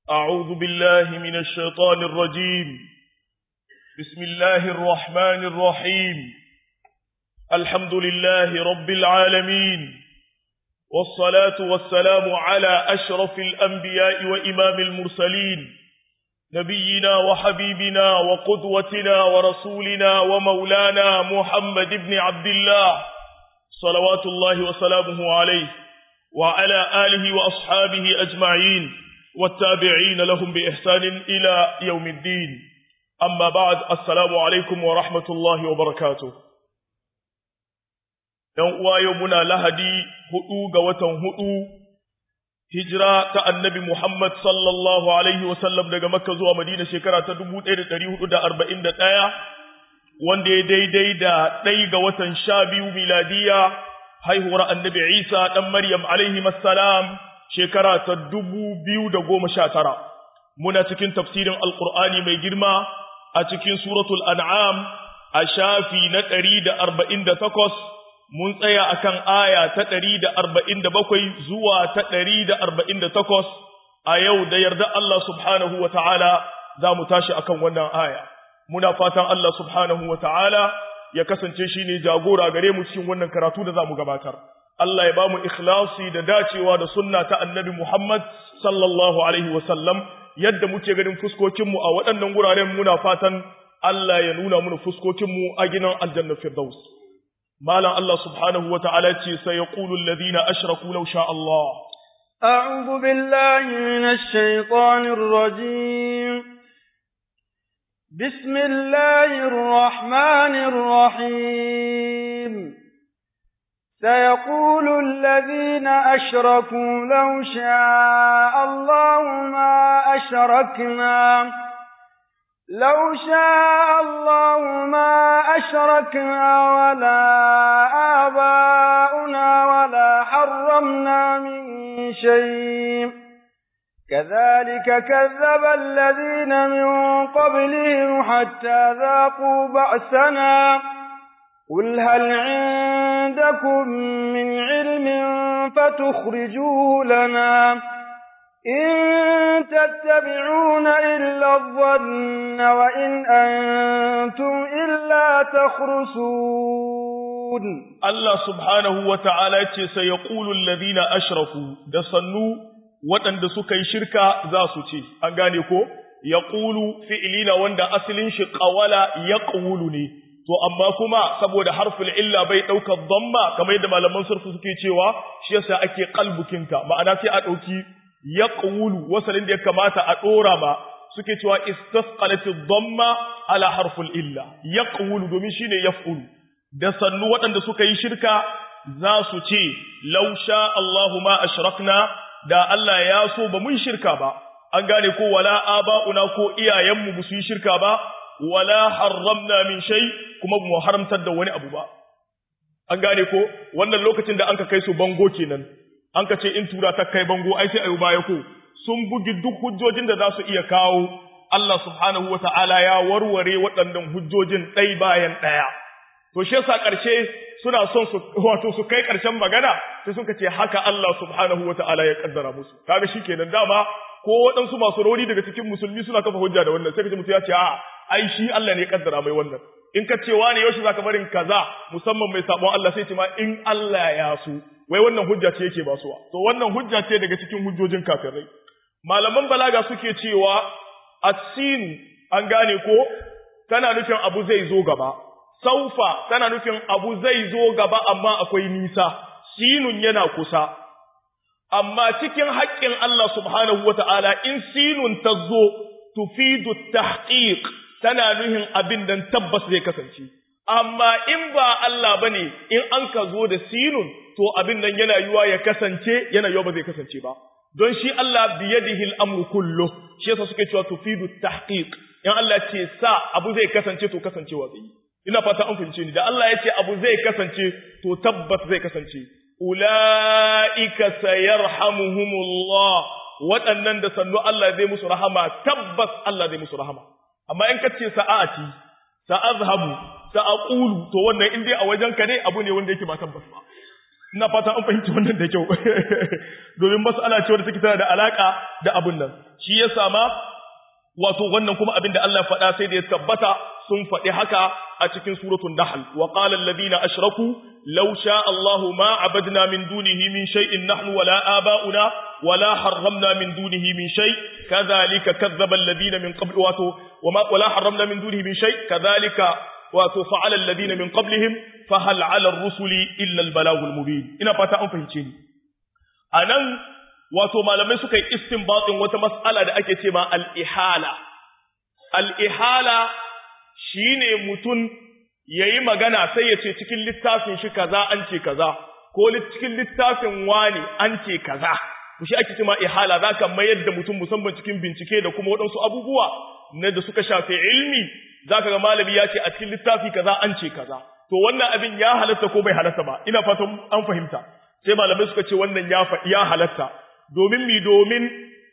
أعوذ بالله من الشيطان الرجيم بسم الله الرحمن الرحيم الحمد لله رب العالمين والصلاة والسلام على أشرف الأنبياء وإمام المرسلين نبينا وحبيبنا وقدوتنا ورسولنا ومولانا محمد بن عبد الله صلوات الله وسلامه عليه وعلى آله وأصحابه أجمعين والتابعين لهم بإحسان إلى يوم الدين أما بعد السلام عليكم ورحمة الله وبركاته يوم يومنا لهدي هؤوغ وتنهؤو hijira ta annabi Muhammad sallallahu Alaihi wasallam daga Makka zuwa Madina shekara ta 1441 wanda ya daidai da ɗai ga watan sha biyu miladiya haihuwar annabi Isa ɗan Maryam alaihi salam shekara ta 2019 muna cikin tafsirin Alƙur'ani mai girma a cikin suratul an'am a shafi na 148 mun tsaya akan aya ta ɗari da arba'in da bakwai zuwa ta ɗari da arba'in da takwas a yau da yarda Allah subhanahu wa ta'ala za mu tashi akan wannan aya. Muna fatan Allah subhanahu wa ta'ala ya kasance shi ne jagora gare mu cikin wannan karatu da za mu gabatar. Allah ya ba mu ikhlasi da dacewa da sunna ta annabi Muhammad sallallahu alaihi wa sallam yadda muke ganin fuskokinmu a waɗannan wuraren muna fatan Allah ya nuna mana fuskokinmu a gidan aljanna firdaus. مالا الله سبحانه وتعالى سيقول الذين أشركوا لو شاء الله أعوذ بالله من الشيطان الرجيم بسم الله الرحمن الرحيم سيقول الذين أشركوا لو شاء الله ما أشركنا لو شاء الله ما أشركنا ولا آباؤنا ولا حرمنا من شيء كذلك كذب الذين من قبلهم حتى ذاقوا بأسنا قل هل عندكم من علم فتخرجوه لنا إن تتبعون إلا الظن وإن أنتم إلا تخرسون الله سبحانه وتعالى سيقول الذين أشركوا دصنوا وأن دسكي شركة ذاسوتي أنغانيكو يقول فئلين وند أصلين شقولا يقولني to amma kuma saboda harful illa bai daukar dhamma kamar yadda malaman surfu suke cewa shi yasa ake qalbukinta ma'ana sai a dauki ya ƙulu wasalin da ya kamata a ɗora ma suke cewa istasqalati dhamma ala harful illa ya ƙulu domin shine yaf'ulu da sannu waɗanda suka yi shirka za su ce law sha Allahu ma ashrakna da Allah ya so ba mun shirka ba an gane ko wala aba'una ko iyayenmu ba su yi shirka ba wala harramna min shay kuma mu haramtar da wani abu ba an gane ko wannan lokacin da anka kai su bango kenan an ka ce in tura ta kai bango ai sai ayu baya ko sun bugi duk hujjojin da za su iya kawo Allah subhanahu wa ta'ala ya warware waɗannan hujjojin ɗai bayan ɗaya to shi yasa ƙarshe suna son su wato su kai ƙarshen magana sai suka ce haka Allah subhanahu wa ta'ala ya kaddara musu kaga shikenan dama ko waɗansu masu rauni daga cikin musulmi suna kafa hujja da wannan sai kace mutum ya ce a ai shi Allah ne ya kaddara mai wannan in ka ce wani yaushe zaka barin kaza musamman mai sabon Allah sai ce ma in Allah ya so wai wannan hujja ce yake basuwa to wannan hujja ce daga cikin hujjojin kafirai malaman balaga suke cewa asin an gane ko tana nufin abu zai zo gaba saufa tana nufin abu zai zo gaba amma akwai nisa sinun yana kusa amma cikin haƙƙin Allah subhanahu wata'ala in sinun ta zo tufidu tahqiq tana nuhin abin dan tabbas zai kasance amma in ba Allah bane in an ka zo da sinun to abin nan yana yiwa ya kasance yana yiwa ba zai kasance ba don shi Allah biyadihi al-amru kullu shi yasa suke cewa tufidu tahqiq in Allah ce sa abu zai kasance to kasancewa zai ina fata an fahimce ni da Allah ya ce abu zai kasance to tabbas zai kasance ulaika sayarhamuhumullah waɗannan da sannu Allah zai musu rahama tabbas Allah zai musu rahama amma in kace sa'ati sa'azhabu sa'aqulu to wannan in dai a wajenka ne abu ne wanda yake ba tabbas ba ina fata an fahimci wannan da kyau domin mas'ala ce wadda take tana da alaka da abun nan shi ya sama wato wannan kuma abinda Allah ya faɗa sai da ya tabbata sun faɗi haka a cikin suratul nahl wa qala alladhina ashraku law sha Allahu ma abadna min dunihi min shay'in nahnu wala aba'una wala harramna min dunihi min shay kadhalika kadzdzaba alladhina min qabl wato wama wala harramna min dunihi min shay kadhalika wato fa'ala alladhina min qablihim fa hal 'ala ar-rusuli illa al-balaghul mubin ina fata an fahimce ni anan wato malamai suka yi istinbatin wata mas'ala da ake cewa al-ihala al-ihala shine mutum yayi magana sai ya ce cikin littafin shi kaza an ce kaza ko cikin littafin wani an ce kaza to shi ake cewa ihala zaka mayar da mutum musamman cikin bincike da kuma waɗansu abubuwa na da suka shafi ilmi zaka ga malami ya ce a cikin littafi kaza an ce kaza to wannan abin ya halatta ko bai halatta ba ina fatan an fahimta sai malamai suka ce wannan ya ya halatta domin mi domin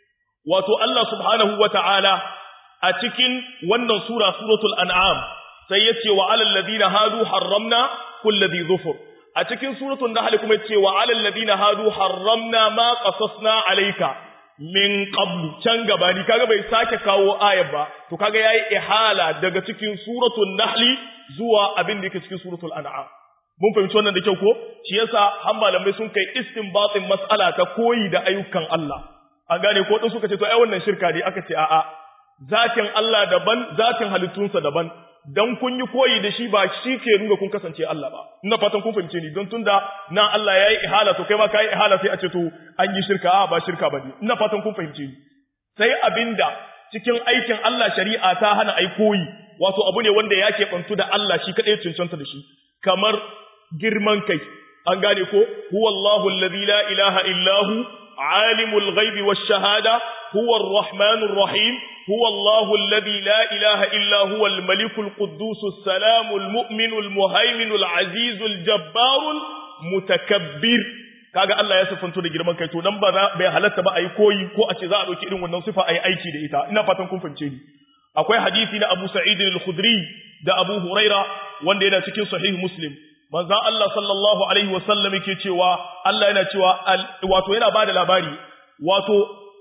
wato Allah subhanahu wata'ala a cikin wannan sura suratul an'am sai yace wa alal ladina hadu harramna kulli dhi dhufur a cikin suratul nahl kuma yace wa alal ladina hadu harramna ma qasasna alayka min qablu can gaba ni kaga bai sake kawo ayar ba to kaga yayi ihala daga cikin suratul nahl zuwa abin da yake cikin suratul an'am mun fahimci wannan da kyau ko shi yasa har malamai sun kai istinbatin mas'ala ta koyi da ayyukan Allah an gane ko din suka ce to ai wannan shirka ne aka ce a'a zatin Allah daban zatin halittunsa daban dan kun yi koyi da shi ba shi ke nuna kun kasance Allah ba ina fatan kun fahimce ni don tunda na Allah yayi ihala to kai ma kai ihala sai a ce to an yi shirka a ba shirka bane ina fatan kun fahimce ni sai abinda cikin aikin Allah shari'a ta hana ai koyi wato abu ne wanda ya keɓantu da Allah shi kaɗai cancanta da shi kamar girman kai an gane ko huwallahu alladhi la ilaha illahu alimul ghaibi wash shahada huwa arrahmanur rahim huwallahu alladhi la ilaha illa huwa almalikul quddusus salamul mu'minul muhaiminul azizul jabbarul mutakabbir kaga Allah ya sifanto da girman kai to dan ba bai halatta ba ayi koyi ko a ce za a dauki irin wannan sifa ayi aiki da ita ina fatan kun fahimce ni akwai hadisi na Abu Sa'id al-Khudri da Abu Huraira wanda yana cikin sahih Muslim manzo Allah sallallahu alaihi wasallam yake cewa Allah yana cewa wato yana bada labari wato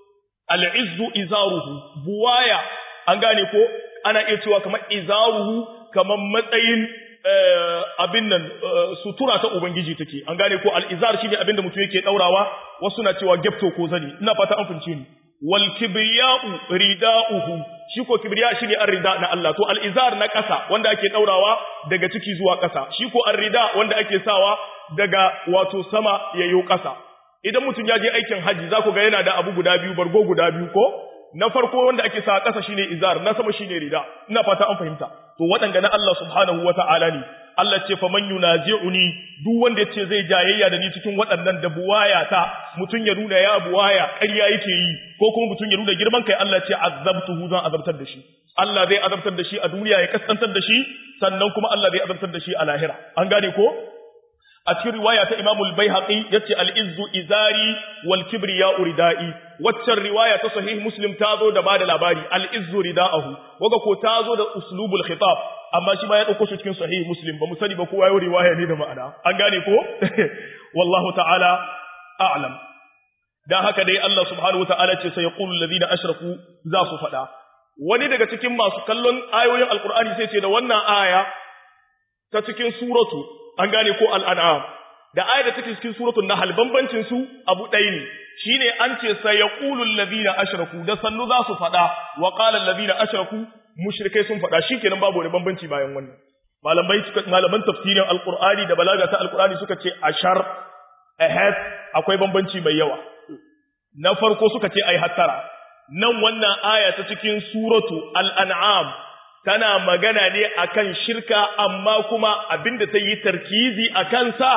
al-izzu izaruhu buwaya an gane ko ana iya cewa kamar izaruhu kamar matsayin abin nan sutura ta ubangiji take an gane ko al-izar shine abin da mutum yake daurawa wasu na cewa gefto ko zani ina fata an fince ni wal kibriya'u rida'uhu shi ko kibriya shine ar-rida na Allah to al-izar na ƙasa wanda ake daurawa daga ciki zuwa ƙasa shi ko ar-rida wanda ake sawa daga wato sama yayo ƙasa idan mutum ya je aikin haji za ku ga yana da abu guda biyu bargo guda biyu ko na farko wanda ake sa ƙasa shine izar na sama shine rida ina fata an fahimta to waɗanga na Allah subhanahu wata'ala ne Allah ce fa man yunazi'uni duk wanda yace zai jayayya da ni cikin waɗannan da buwaya ta mutun ya nuna ya buwaya ƙarya yake yi ko kuma mutun ya nuna girman kai Allah ce azabtuhu zan azabtar da shi Allah zai azabtar da shi a duniya ya kaskantar da shi sannan kuma Allah zai azabtar da shi a lahira an gane ko a cikin riwaya ta Imam al-Baihaqi yace al-izzu izari wal kibriya uridai waccan riwaya ta sahih Muslim ta zo da bada labari al-izzu ridaahu waga ko ta zo da uslubul khitab amma shi ma ya dauko shi cikin sahih Muslim ba mu sani ba kowa yayi riwaya ne da ma'ana an gane ko wallahu ta'ala a'lam dan haka dai Allah subhanahu wata'ala ce sai yaqulu alladhina ashraku za su fada wani daga cikin masu kallon ayoyin alqur'ani sai ce da wannan aya ta cikin suratu an gane ko al'an'am da ayar da take cikin suratul nahl bambancin su abu ɗaya ne shine an ce sayaqulu alladhina ashraku da sannu za su fada wa qala alladhina ashraku mushrikai sun fada shikenan babu wani bambanci bayan wannan malamai malaman tafsirin alqur'ani da balaga ta alqur'ani suka ce ashar ahead akwai bambanci mai yawa na farko suka ce ai hattara nan wannan aya ta cikin suratu al-an'am tana magana ne akan shirka amma kuma abinda ta yi tarkizi a kansa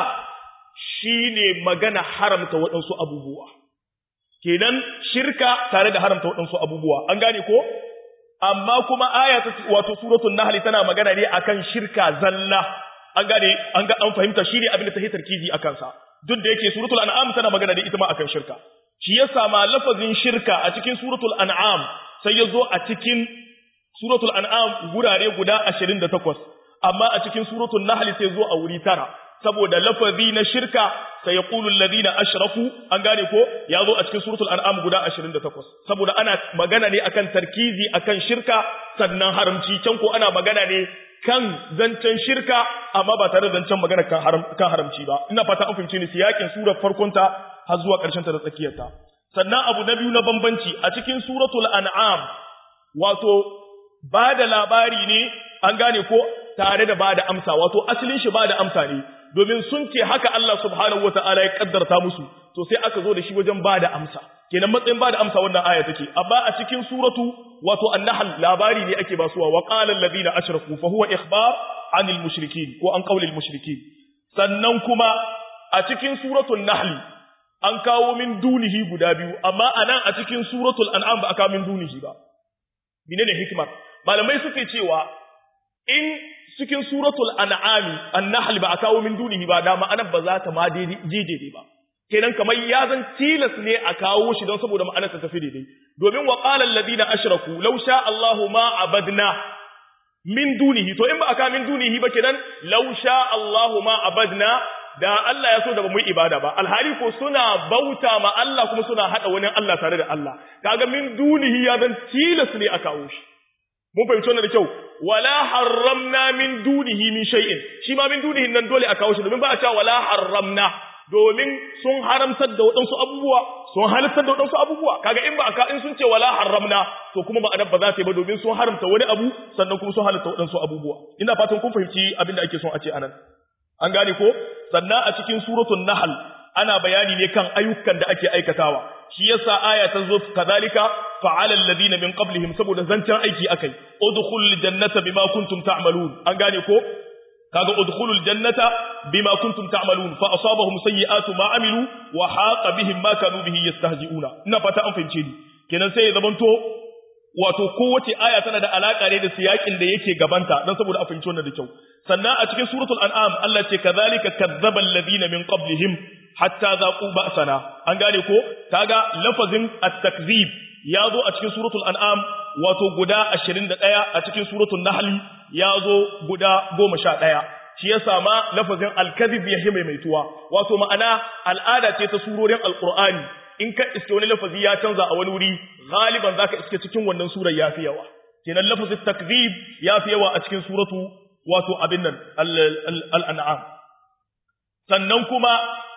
shine magana haramta waɗansu abubuwa kenan shirka tare da haramta waɗansu abubuwa an gane ko amma kuma aya ta wato suratul nahl tana magana ne akan shirka zalla an gane an ga an fahimta shine abinda ta yi tarkizi a kansa duk da yake suratul an'am tana magana ne ita ma akan shirka shi yasa ma lafazin shirka a cikin suratul an'am sai ya zo a cikin suratul an'am gurare guda 28 amma a cikin suratul nahl sai zo a wuri tara saboda lafazi na shirka sai yaqulu alladhina ashraku an gane ko ya zo a cikin suratul an'am guda 28 saboda ana magana ne akan tarkizi akan shirka sannan haramci can ko ana magana ne kan zancen shirka amma ba tare da zancen magana kan haram kan haramci ba ina fata an fahimce ni siyakin surar farkon ta har zuwa ƙarshen ta da tsakiyar ta sannan abu na biyu na bambanci a cikin suratul an'am wato ba da labari ne an gane ko tare da ba da amsa wato asalin shi ba da amsa ne domin sun ce haka Allah subhanahu wataala ya kaddarta musu to sai aka zo da shi wajen ba da amsa kenan matsayin ba da amsa wannan aya take amma a cikin suratu wato an-nahl labari ne ake basuwa wa qala alladhina ashraku fa huwa ikhbar anil mushrikin ko an qawlil mushrikin sannan kuma a cikin suratul nahl an kawo min dunihi guda biyu amma anan a cikin suratul an'am ba aka min dunihi ba menene hikmar malamai suke cewa in cikin suratul an'ami an-nahl ba a kawo min dunihi ba da ma'anar ba za ta ma daidai ba kenan kamar ya zan tilas ne a kawo shi don saboda ma'anar ta tafi daidai domin wa qala alladhina ashraku law sha Allahu ma abadna min dunihi to in ba aka min dunihi ba kenan law sha Allahu ma abadna da Allah ya so da ba mu yi ibada ba alhali ko suna bauta ma Allah kuma suna hada wani Allah tare da Allah kaga min dunihi ya zan tilas ne a kawo shi mun fahimci wannan da kyau wala harramna min dunihi min shay'in shi ma min dunihi nan dole a kawo shi domin ba a cewa wala harramna domin sun haramtar da waɗansu abubuwa sun halittar da waɗansu abubuwa kaga in ba aka in sun ce wala haramna to kuma ba ba za ta yi ba domin sun haramta wani abu sannan kuma sun halitta waɗansu abubuwa ina fatan kun fahimci abin da ake son a ce anan an gane ko sannan a cikin suratul nahl ana bayani ne kan ayyukan da ake aikatawa shi yasa aya ta zo kadhalika fa'ala alladhina min qablihim saboda zancen aiki akai udkhulul jannata bima kuntum ta'malun an gane ko kaga udkhulul jannata bima kuntum ta'malun fa asabahum sayyi'atu ma amilu wa haqa bihim ma kanu bihi yastahzi'una ina fata an fahimce ni kenan sai ya zamanto wato kowace aya tana da alaka ne da siyakin da yake gabanta dan saboda a fahimci wannan da kyau sannan a cikin suratul an'am Allah ce kadhalika kadzdzaba alladhina min qablihim hatta zaqu ba'sana an gane ko kaga lafazin at-takzib ya zo a cikin suratul an'am wato guda 21 a cikin suratul nahl ya zo guda 11 shi yasa ma lafazin al-kadhib ya maimaituwa wato ma'ana al'ada ce ta surorin alqur'ani in ka iske wani lafazi ya canza a wani wuri galiban zaka iske cikin wannan surar yafi yawa kenan lafazin takzib yafi yawa a cikin suratu wato abin nan al-an'am sannan kuma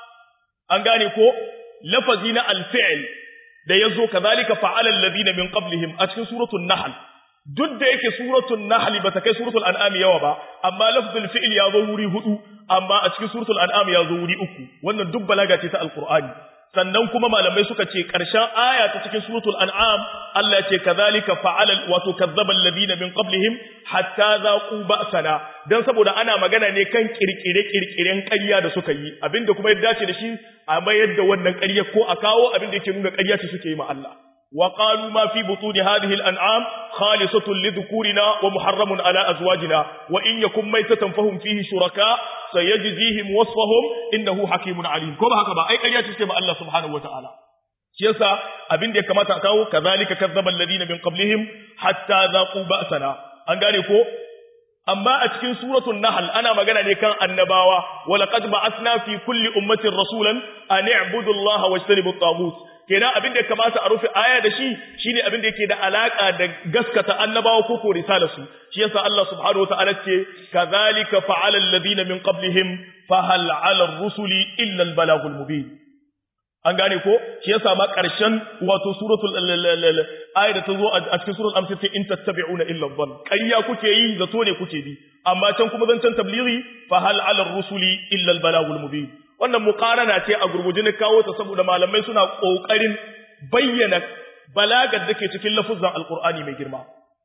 an gane ko lafazi na al-fi'l da yazo kazalika fa'ala alladhina min qablihim a cikin suratul nahl duk da yake suratul nahl bata kai suratul an'am yawa ba amma lafzul fi'l ya zo wuri hudu amma a cikin suratul an'am ya zo wuri uku wannan duk balaga ce ta alqur'ani sannan kuma malamai suka ce ƙarshen aya ta cikin suratul an'am Allah ce kazalika fa'ala wato kazzaba alladhina min qablihim hatta zaqu ba'sana dan saboda ana magana ne kan kirkire kirkiren ƙarya da suka yi abinda kuma ya dace da shi a mayar da wannan ƙarya ko a kawo abinda yake nuna ƙarya ce suke yi ma Allah وقالوا ما في بطون هذه الأنعام خالصة لذكورنا ومحرم على أزواجنا وإن يكن ميتة فهم فيه شركاء سيجزيهم وصفهم إنه حكيم عليم كما هكذا أي قرية تسكب الله سبحانه وتعالى شيسا أبين دي كما تأكاو كذلك كذب الذين من قبلهم حتى ذاقوا بأسنا أنقالكو أما أتكين سورة النحل أنا مغانا لكان النباوة ولقد بعثنا في كل أمة رسولا أن اعبدوا الله واجتنبوا الطاغوت kenan abin da ya kamata a rufe aya da shi shine abin da yake da alaka da gaskata annabawa ko ko risala su shi yasa Allah subhanahu wataala ce kadhalika fa'ala alladhina min qablihim fa hal 'ala ar-rusuli illa al-balaghul mubin an gane ko shi yasa ma karshen wato suratul aya da ta zo a cikin suratul amsa ce in tattabi'una illa dhann ƙarya kuke yi zato ne kuke bi amma can kuma zancen tablighi fa hal 'ala ar-rusuli illa al-balaghul mubin wannan muqarana ce a gurguje ne kawo ta saboda malamai suna kokarin bayyana balagar da ke cikin lafuzan alqur'ani mai girma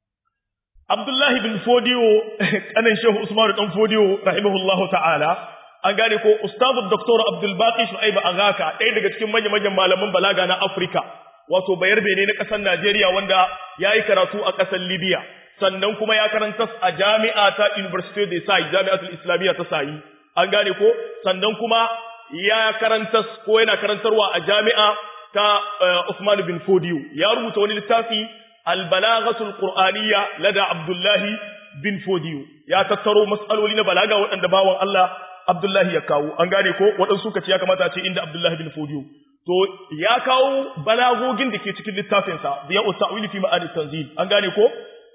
Abdullahi bin Fodiyo kanan Shehu Usman dan Fodiyo rahimahullahu ta'ala an gane ko Ustazu Dr. Abdul Baqi Shu'aib Agaka ɗaya daga cikin manyan malaman balaga na Afirka wato bayar bene na ƙasar Najeriya wanda yayi karatu a ƙasar Libya sannan kuma ya karanta a jami'a ta University de Sai Jami'atul Islamiyya ta Sai an gane ko sannan kuma ya karanta ko yana karantarwa a jami'a ta Uthman bin Fodiyo ya rubuta wani littafi Al-Balaghatul Qur'aniyya lada Abdullahi bin Fodiyo ya tattaro mas'aloli na balaga waɗanda bawan Allah Abdullahi ya kawo an gane ko waɗansu suka ce ya kamata a ce inda Abdullahi bin Fodiyo to ya kawo balagogin da ke cikin littafinsa biya ta'wili fi ma'ani tanzil an gane ko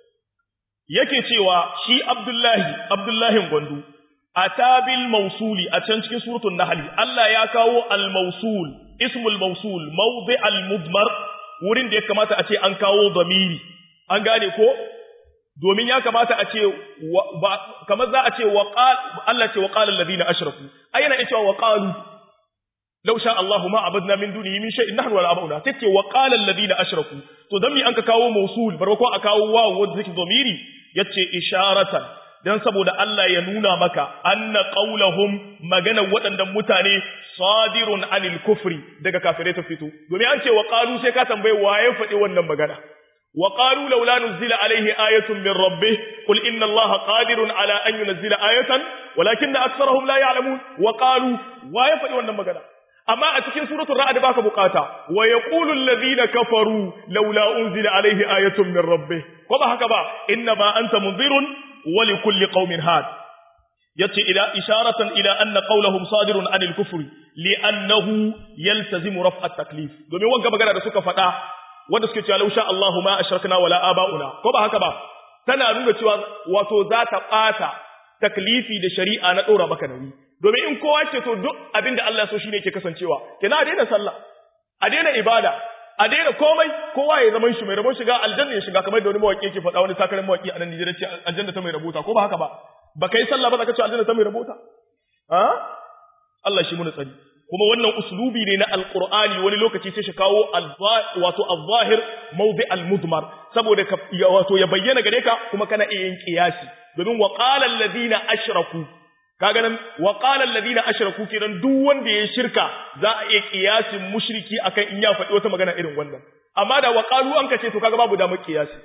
yake cewa shi Abdullahi Abdullahi Gwandu atabil mausuli a can cikin suratul nahl Allah ya kawo al mausul ismul mausul mawdi al mudmar wurin da ya kamata a ce an kawo zamiri an gane ko domin ya kamata a ce kamar za a ce wa Allah ce wa qala alladhina ashraku ayyana cewa wa qalu law sha Allahu ma abadna min dunihi min shay'in nahnu wala abuna tace wa qala alladhina ashraku to dan mi an ka kawo mausul barko a kawo wawu wanda zake zamiri yace isharatan dan saboda Allah ya nuna maka anna qaulahum magana waɗannan mutane sadirun anil kufri daga kafirai ta fito domin an ce wa qalu sai ka tambaye waye faɗi wannan magana wa qalu laula nuzila alaihi ayatun min rabbih qul inna allaha qadirun ala an yunzila ayatan walakinna aktharuhum la ya'lamun wa qalu waye faɗi wannan magana amma a cikin suratul ra'd baka bukata wa yaqulu alladhina kafaru laula unzila alaihi ayatun min rabbih ko ba haka ba inna ma anta munzirun ولكل قوم هاد yace ila isharatan ila anna qawluhum sadirun anil kufri li'annahu yaltazimu raf' at-taklif domin wanga magana da suka faɗa wanda suke cewa lausha Allahu ma ashrakna wala aba'una ko ba haka ba tana nuna cewa wato za ta bata taklifi da shari'a na dora maka nauyi domin in kowa ce to duk abinda Allah so shine yake kasancewa kina daina sallah a daina ibada a daina komai kowa ya zaman shi mai rabon shiga aljanna ya shiga kamar da wani mawaki yake faɗa wani sakarin mawaki a nan Nijar ce aljanna ta mai rabota ko ba haka ba ba kai sallah ba za ka ce aljanna ta mai rabota ha Allah shi muna tsari kuma wannan uslubi ne na alqur'ani wani lokaci sai shi kawo wato al-zahir mawdi al-mudmar saboda wato ya bayyana gare ka kuma kana iya yin qiyasi domin wa qala alladhina ashraku kaga nan wa qala alladhina ashraku kiran duk wanda ya shirka za a iya kiyasin mushriki akan in ya faɗi wata magana irin wannan amma da wa qalu an kace to kaga babu damar kiyasi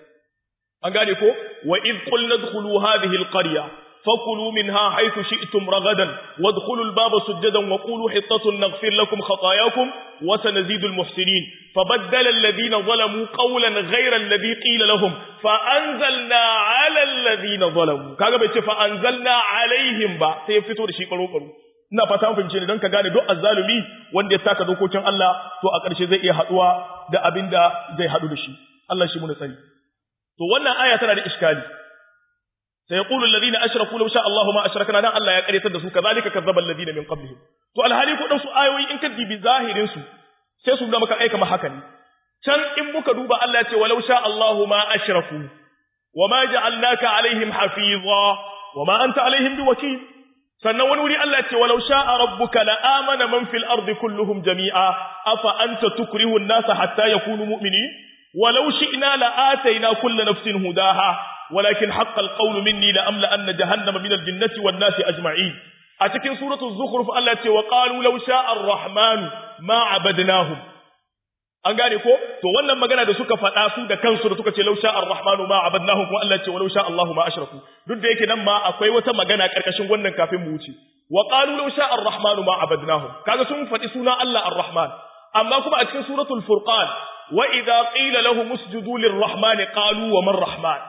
an gane ko wa id qulna dkhulu hadhihi alqarya fakulu minha haythu shi'tum ragadan wadkhulu albaba sujadan wa qulu hittatun naghfir lakum khatayakum wa sanazidu almuhsinin fabaddala alladhina zalamu qawlan ghayra alladhi qila lahum fa anzalna ala alladhina zalamu kaga bai ce fa anzalna alaihim ba sai ya fito da shi karo karo ina fata an fahimce ni don ka gane duk azzalumi wanda ya taka dokokin Allah to a ƙarshe zai iya haɗuwa da abin da zai haɗu da shi Allah shi muna tsari to wannan aya tana da iskali sai ya qulu alladhina ashraku law sha Allahu ma ashrakna dan Allah ya karyatar da su kazalika kazzaba alladhina min qablihim to alhali ko dan su ayoyi in ka dibi zahirin su sai su nuna maka aika ma haka ne can in muka duba Allah ya ce walau sha Allahu ma ashraku wama ja'alnaka alaihim hafiza wama anta alaihim biwakil sannan wani wuri Allah ce walau sha'a rabbuka la amana man fil ardi kulluhum jami'a afa anta tukrihu an-nasa hatta yakunu mu'minin walau shi'na la atayna kullu nafsin hudaha walakin haqqal qawlu minni la amla anna jahannama min al-jinnati wan nasi ajma'in a cikin suratul zukhruf Allah ce wa qalu law sha'a ar-rahman ma abadnahum an gane ko to wannan magana da suka faɗa su da kansu da suka ce lausha ar-rahmanu ma abadnahum kuma Allah ce walau sha Allahu ma ashraku duk da yake nan ma akwai wata magana karkashin wannan kafin mu wuce wa qalu lausha ar-rahmanu ma abadnahum kaga sun faɗi suna Allah ar-rahman amma kuma a cikin suratul furqan wa idza qila lahum usjudu lir-rahman qalu wa man rahman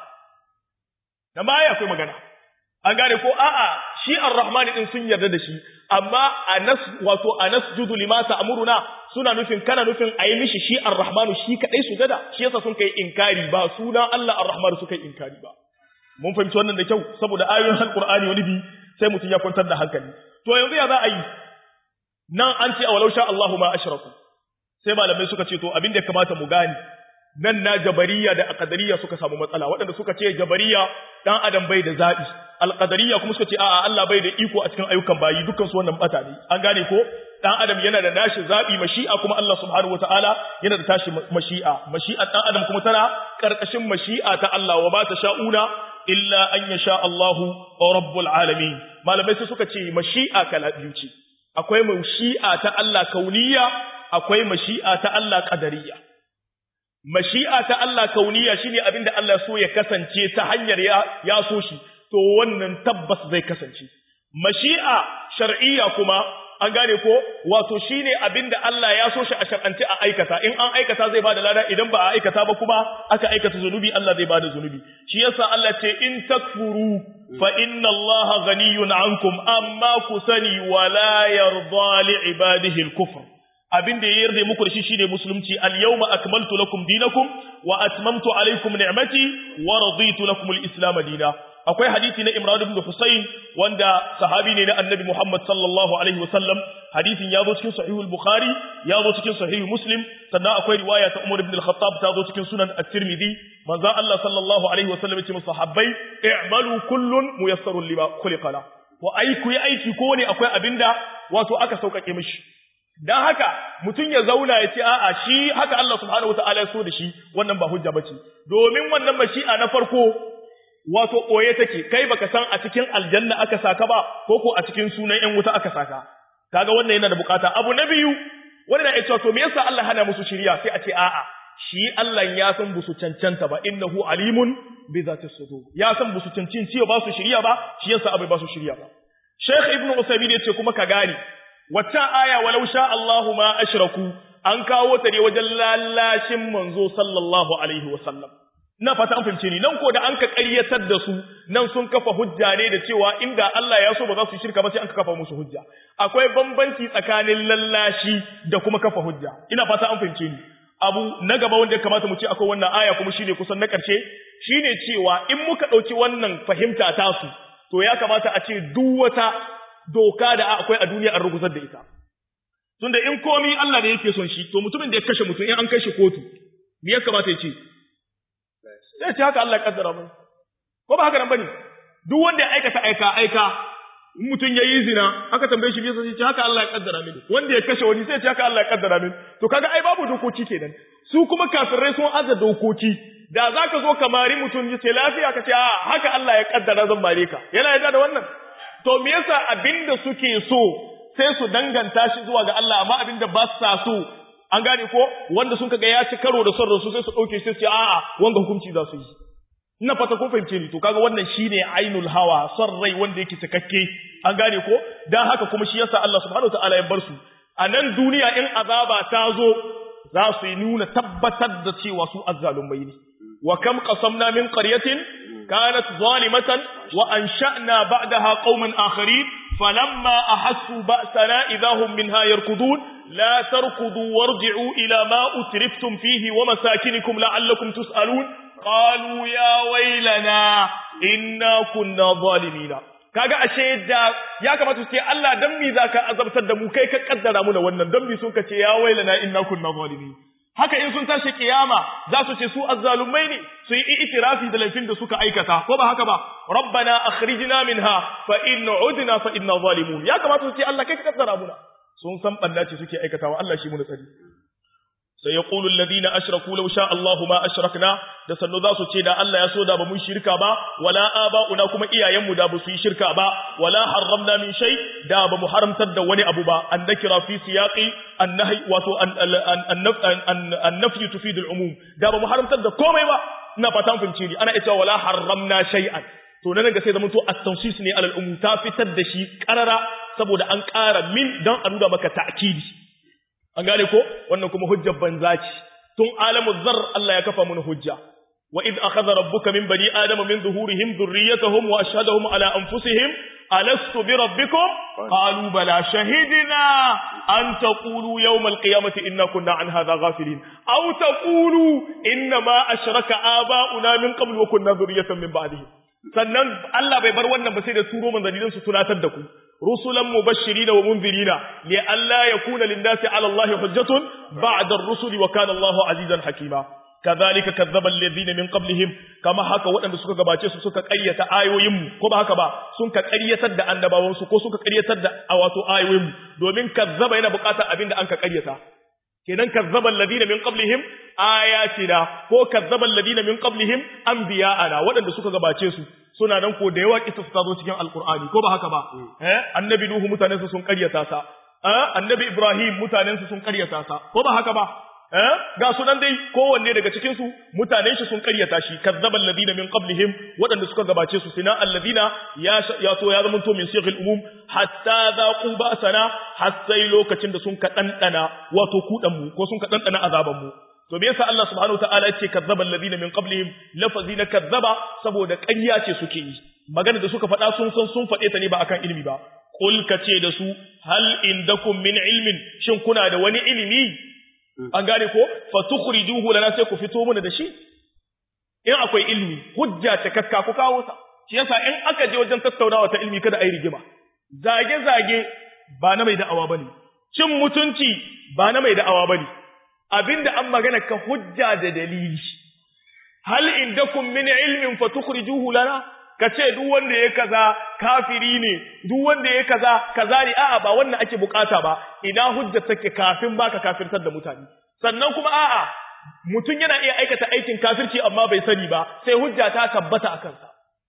nan ba akwai magana an gane ko a'a shi ar-rahman din sun yarda da shi amma anas wato anasjudu lima ta'muruna suna nufin kana nufin ayi mishi shi ar-rahman shi kadai sujada shi yasa sun kai inkari ba suna Allah ar-rahman suka yi inkari ba mun fahimci wannan da kyau saboda ayoyin alqur'ani wani bi sai mutum ya kwantar da hankali to yanzu ya za a yi nan an ce awalau sha Allahu ma ashraku sai malamai suka ce to abin da ya kamata mu gane nan na jabariya da aqdariya suka samu matsala waɗanda suka ce jabariya dan adam bai da zabi alqadariya kuma suka ce a'a Allah bai da iko a cikin ayyukan bayi dukkan su wannan bata ne an gane ko dan adam yana da nashi zabi mashi'a kuma Allah subhanahu wataala yana da tashi mashi'a mashi'a dan adam kuma tana karkashin mashi'a ta Allah wa ba ta sha'una illa an yasha Allahu rabbul alamin malamai sai suka ce mashi'a kala biyu ce akwai mashi'a ta Allah kauniya akwai mashi'a ta Allah qadariyya mashi'a ta Allah kauniya shine abinda Allah so ya kasance ta hanyar ya ya so shi to wannan tabbas zai kasance mashi'a shar'iyya kuma an gane ko wato shine abinda Allah ya so shi a shar'ance a aikata in an aikata zai bada lada idan ba a aikata ba kuma aka aikata zunubi Allah zai bada zunubi shi yasa Allah ce in takfuru fa inna Allah ghaniyun ankum amma ku sani wala yarda li ibadihi al-kufr abin da ya yarda muku da shi shine musulunci al-yawma akmaltu lakum dinakum wa atmamtu alaykum ni'mati wa raditu lakum al-islam dinan akwai hadisi na Imran ibn Husayn wanda sahabi ne na Annabi Muhammad sallallahu alaihi wasallam hadisin ya zo cikin sahih al-Bukhari ya zo cikin sahih Muslim sannan akwai riwaya ta Umar ibn al-Khattab ta zo cikin sunan at-Tirmidhi manzo Allah sallallahu alaihi wasallam ya ce sahabbai i'malu kullun muyassarun lima khuliqa la wa ai ku yi aiki ko ne akwai abinda wato aka saukake mishi dan haka mutum ya zauna ya ce a'a shi haka Allah subhanahu wataala ya so da shi wannan ba hujja bace domin wannan mashi'a na farko wato ɓoye take kai baka san a cikin aljanna aka saka ba ko ko a cikin sunan ƴan wuta aka saka kaga wannan yana da bukata abu na biyu wanda na cewa to me yasa Allah hana musu shiriya sai a ce a'a shi Allah ya san busu cancanta ba innahu alimun bi zati sudur ya san busu cancin ciwo ba su shiriya ba shi yasa abai ba su shiriya ba Sheikh Ibn Usaymin ya ce kuma ka gane waccan aya walau sha Allahu ma ashraku an kawo ta ne wajen lalashin manzo sallallahu alaihi wa sallam na fata an fahimce ni nan ko da an ka ƙaryatar da su nan sun kafa hujja ne da cewa inda Allah ya so ba za su shirka ba sai an ka kafa musu hujja akwai bambanci tsakanin lallashi da kuma kafa hujja ina fata an fahimce ni abu na gaba wanda ya kamata mu ce akwai wannan aya kuma shine kusan na ƙarshe shine cewa in muka ɗauki wannan fahimta tasu to ya kamata a ce duk wata doka da akwai a duniya an rugusar da ita tunda in komi Allah da yake son shi to mutumin da ya kashe mutum in an kai shi kotu me ya kamata ya ce sai ce haka Allah ya kaddara mai ko ba haka nan bane duk wanda ya aikata aika aika in mutum ya yi zina aka tambaye shi me yasa sai ce haka Allah ya kaddara mini wanda ya kashe wani sai ce haka Allah ya kaddara mini to kaga ai babu dokoki kenan su kuma kafirai sun aza dokoki da zaka zo ka mari mutum ya ce lafiya ka ce a haka Allah ya kaddara zan mare ka yana yarda da wannan to me yasa abinda suke so sai su danganta shi zuwa ga Allah amma abinda ba sa so an gane ko wanda sun kaga ya ci karo da son rasu sai su dauke shi sai a'a wanga hukunci za su yi ina fata ko fahimce ni to kaga wannan shine ainul hawa son rai wanda yake cikakke an gane ko dan haka kuma shi yasa Allah subhanahu wataala ya bar su a nan duniya in azaba ta zo za su yi nuna tabbatar da cewa su azzalumai ne wa kam qasamna min qaryatin kanat zalimatan wa ansha'na ba'daha qauman akharin falamma ahassu ba'sana idahum minha yarkudun لا تركضوا وارجعوا إلى ما أترفتم فيه ومساكنكم لعلكم تسألون قالوا يا ويلنا إنا كنا ظالمين kaga ashe da ya kamata su ce Allah dan mi zaka azabtar da mu kai ka kaddara mu da wannan dan mi sun kace ya wailana inna kunna zalimin haka in sun tashi kiyama za su ce su azzalumai ne su yi itirafi da laifin da suka aikata ko ba haka ba rabbana akhrijna minha fa in udna fa inna zalimun ya kamata su ce Allah kai ka kaddara mu sun san balla ce suke aikatawa Allah shi mu tsari sai yaqulu alladhina ashraku law sha Allahu ma ashrakna da sannu za su ce da Allah ya so da ba mun shirka ba wala aba'una kuma iyayenmu da ba su yi shirka ba wala harramna min shay da ba mu haramtar da wani abu ba an nakira fi siyaqi annahi wato an-nafy tufidu al-umum da ba mu haramtar da komai ba ina fatan fahimci ni ana cewa wala harramna shay'an to nan ga sai zamanto at-tansis ne alal umum ta fitar da shi karara saboda an ƙara min don a nuna maka ta'kidi an gane ko wannan kuma hujjar banza ce tun alamu zar Allah ya kafa mun hujja wa id akhadha rabbuka min bani adama min zuhurihim dhurriyyatahum wa ashhadahum ala anfusihim alastu bi rabbikum qalu bala shahidna an taqulu yawm alqiyamati inna kunna an hadha ghafilin aw taqulu inna ma ashraka aba'una min qabl wa kunna dhurriyyatan min ba'dihim sannan Allah bai bar wannan ba sai da turo manzannin su tunatar da ku rusulan mubashirin wa munzirina li alla yakuna lin-nasi 'ala Allah hujjatun ba'da ar-rusuli wa kana Allahu 'azizan hakima kadhalika kadzdzaba alladhina min qablihim kama haka waɗanda suka gabace su suka ƙaryata ayoyin mu ko ba haka ba sun ka ƙaryatar da annabawan su ko suka ƙaryatar da wato ayoyin mu domin kazzaba yana buƙatar abin da an ka ƙaryata kenan kazzaba alladhina min qablihim ayatina ko kazzaba alladhina min qablihim anbiya'ana waɗanda suka gabace su suna nan ko da yawa kisa su zo cikin alqur'ani ko ba haka ba eh annabi nuhu mutanen su sun ƙaryata sa eh annabi ibrahim mutanen su sun ƙaryata sa ko ba haka ba eh ga sunan dai kowanne daga cikin su mutanen shi sun karyata shi kazzaba alladina min qablihim wadanda suka gabace su sina alladina ya ya to ya zama to min sighil umum hatta zaqu ba'sana har sai lokacin da sun ka dandana wato kudan mu ko sun ka dandana azaban mu to me yasa Allah subhanahu wataala ya ce kazzaba alladina min qablihim lafazi na kazzaba saboda ƙarya ce suke yi magana da suka faɗa sun san sun faɗe ta ne ba akan ilimi ba qul ka ce da su hal indakum min ilmin shin kuna da wani ilimi an gane ko fa tukhrijuhu lana sai ku fito mana da shi in akwai ilimi hujja ta kakka ku kawo sa shi yasa in aka je wajen tattaunawa ta ilimi kada ayi rigima zage zage ba na mai da'awa bane cin mutunci ba na mai da'awa bane abinda an magana ka hujja da dalili hal indakum min ilmin fa tukhrijuhu lana kace duk wanda ya kaza kafiri ne duk wanda ya kaza kaza ne a'a ba wannan ake bukata ba ina hujja take kafin baka kafirtar da mutane sannan kuma a'a mutum yana iya aikata aikin kafirci amma bai sani ba sai hujja ta tabbata a kansa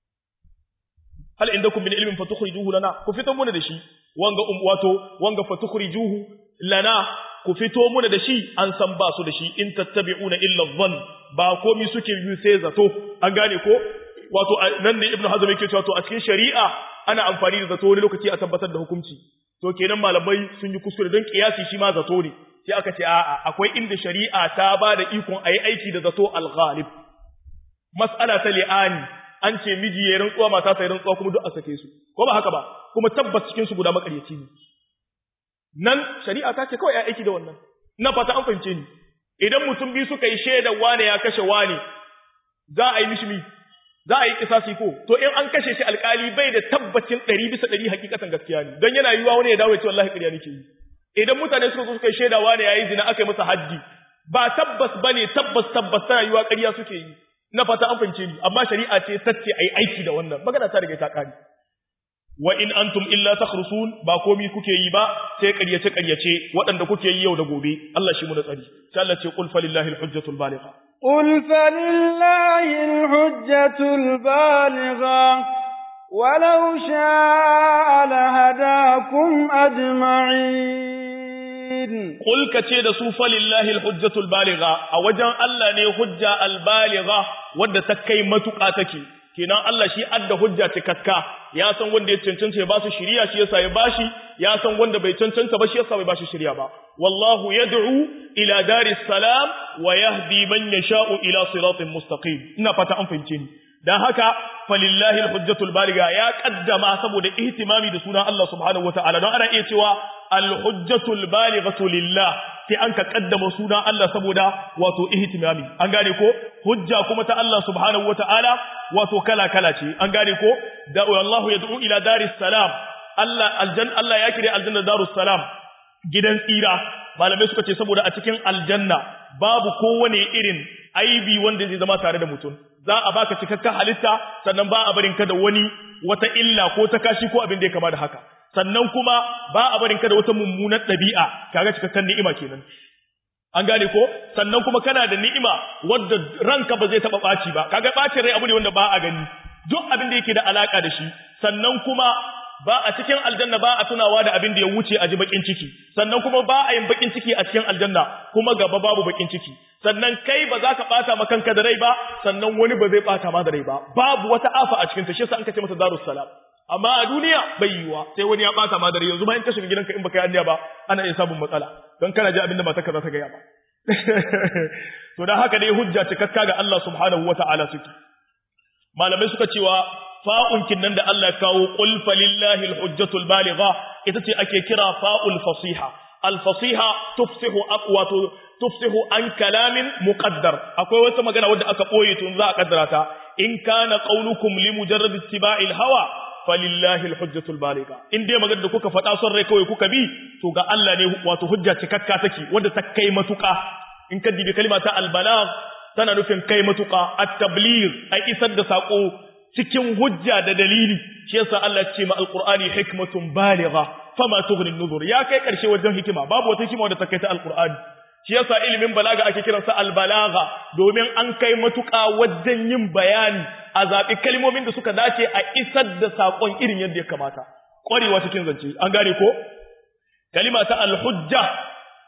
hal indakum min ilmin fa tukhrijuhu lana ku fito muna da shi wanga um wato wanga fa tukhrijuhu lana ku fito muna da shi an san ba su da shi in tattabi'una illa dhann ba komai suke yi sai zato an gane ko wato nan ne ibnu hazm yake cewa to a cikin shari'a ana amfani da zato wani lokaci a tabbatar da hukunci to kenan malamai sun yi kuskure don kiyasi shi ma zato ne sai aka ce a'a akwai inda shari'a ta ba da ikon ayi aiki da zato al-ghalib mas'ala ta li'ani an ce miji ya rantsuwa mata ta rantsuwa kuma duk a sake su ko ba haka ba kuma tabbas cikin su guda makaryaci ne nan shari'a ta ce kawai ai aiki da wannan ina fata an fahimce ni idan mutum biyu suka yi shaidar wane ya kashe wane za a yi mishi mi za a yi kisasi ko to in an kashe shi alkali bai da tabbacin ɗari bisa ɗari hakikatan gaskiya ne don yana yiwuwa wani ya dawo ya ce wallahi ƙarya nake yi idan mutane suka zo suka yi shaida wane ya yi zina aka yi masa haddi ba tabbas ba ne tabbas tabbas tana yiwuwa ƙarya suke yi na fata an fahimce ni amma shari'a ce tacce a yi aiki da wannan magana ta riga ta ƙare wa in antum illa takhrusun ba komi kuke yi ba sai ƙaryace ƙaryace waɗanda kuke yi yau da gobe Allah shi mu da tsari sai Allah ce qul falillahi alhujjatul baligha قل فلله الحجة البالغة ولو شاء لهداكم أجمعين قل كتي da su falillahi alhujjatul baligha a wajen Allah ne hujja albaligha wadda ta kai matuƙa take kenan Allah shi adda hujja cikakka ya san wanda ya cancanta ya ba su shiriya shi yasa ya bashi ya san wanda bai cancanta ba shi yasa bai bashi shiriya ba wallahu yad'u ila daris salam wa yahdi man yasha'u ila siratin mustaqim ina fata an fahimce ni dan haka falillahi alhujjatul baliga ya kaddama saboda ihtimami da sunan Allah subhanahu wataala don ana iya cewa alhujjatul balighatu lillah sai an ka kaddama sunan Allah saboda wato ihtimami an gane ko hujja kuma ta Allah subhanahu wataala wato kala kala ce an gane ko da wallahu yad'u ila daris salam Allah aljanna Allah ya kire aljanna darus salam gidan tsira malamai suka ce saboda a cikin aljanna babu kowane irin aibi wanda zai zama tare da mutum za a baka cikakken halitta sannan ba a barin ka da wani wata illa ko ta kashi ko abin da ya kama da haka sannan kuma ba a barin ka da wata mummunar ɗabi'a kaga cikakken ni'ima kenan an gane ko sannan kuma kana da ni'ima wadda ranka ba zai taɓa ɓaci ba kaga ɓacin rai abu ne wanda ba a gani duk abin da yake da alaka da shi sannan kuma ba a cikin aljanna ba a tunawa da abin da ya wuce a ji bakin ciki sannan kuma ba a yin bakin ciki a cikin aljanna kuma gaba babu bakin ciki sannan kai ba za ka bata ma kanka da rai ba sannan wani ba zai bata ma da rai ba babu wata afa a cikin ta shi yasa an kace mata darus salam amma a duniya bai yiwa sai wani ya bata ma da rai yanzu ma in ka shiga gidanka in baka yi anniya ba ana iya samun matsala don kana ji abin da matarka za ta gaya ba to dan haka dai hujja cikakka ga Allah subhanahu wata'ala suke malamai suka cewa fa'unkin nan da Allah kawo qul falillahi alhujjatul baligha ita ce ake kira fa'ul fasiha alfasiha tufsihu aqwatu tufsihu an kalamin muqaddar akwai wata magana wadda aka boye tun za a kaddara ta in kana qaulukum li mujarrad ittiba'il hawa falillahi alhujjatul baligha in dai magana da kuka faɗa son rai kawai kuka bi to ga Allah ne wato hujja cikakka take wadda ta kai matuƙa in ka dibi kalma ta albalagh tana nufin kai matuƙa at-tabligh ai isar da sako cikin hujja da dalili shi yasa Allah ce ma alqur'ani hikmatun baligha fama tughni an-nuzur ya kai karshe wajen hikima babu wata hikima wadda ta kai ta alqur'ani shi yasa ilimin balaga ake kiransa albalagha domin an kai matuƙa wajen yin bayani a zaɓi kalmomin da suka dace a isar da saƙon irin yadda ya kamata ƙwarewa cikin zance an gane ko kalima ta alhujja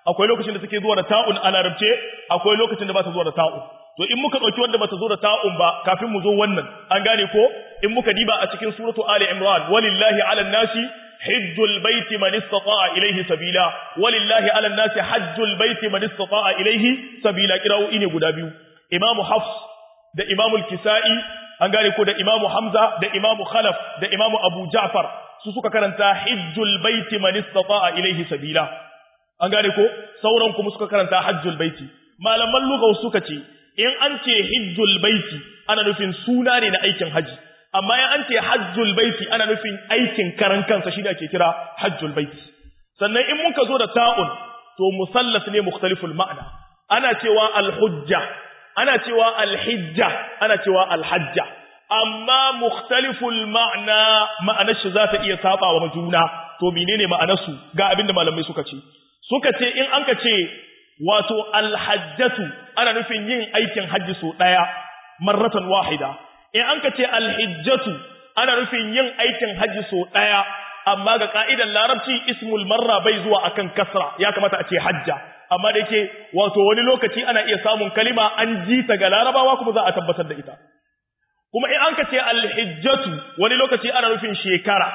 akwai lokacin da take zuwa da ta'un a larabce akwai lokacin da ba ta zuwa da ta'un to in muka ɗauki wanda bata zo da ta'un ba kafin mu zo wannan an gane ko in muka diba a cikin suratu ali imran walillahi ala nasi hajjul baiti man istata'a ilayhi sabila walillahi ala nasi hajjul baiti man istata'a ilayhi sabila kira'u ne guda biyu imamu hafs da imamu kisai an gane ko da imamu hamza da imamu khalaf da imamu abu ja'far su suka karanta hajjul baiti man istata'a ilayhi sabila an gane ko sauran kuma suka karanta hajjul baiti malaman lugha suka ce in an ce hijjul baiti ana nufin suna ne na aikin haji amma in an ce hajjul baiti ana nufin aikin karan kansa shi da ake kira hajjul baiti sannan in muka zo da ta'un to musallas ne mukhtaliful ma'ana ana cewa alhujja ana cewa alhijja ana cewa alhajja amma mukhtaliful ma'na ma'anar shi za ta iya saba wa juna to menene ma'anar su ga abinda malamai suka ce suka ce in an ka ce wato alhajjatu ana nufin yin aikin hajji so ɗaya marratan wahida in an ka ce alhijjatu ana nufin yin aikin hajji so ɗaya amma ga ka'idar larabci ismul marra bai zuwa akan kasra ya kamata a ce hajja amma da yake wato wani lokaci ana iya samun kalima an ji ta ga larabawa kuma za a tabbatar da ita kuma in an ka ce alhijjatu wani lokaci ana nufin shekara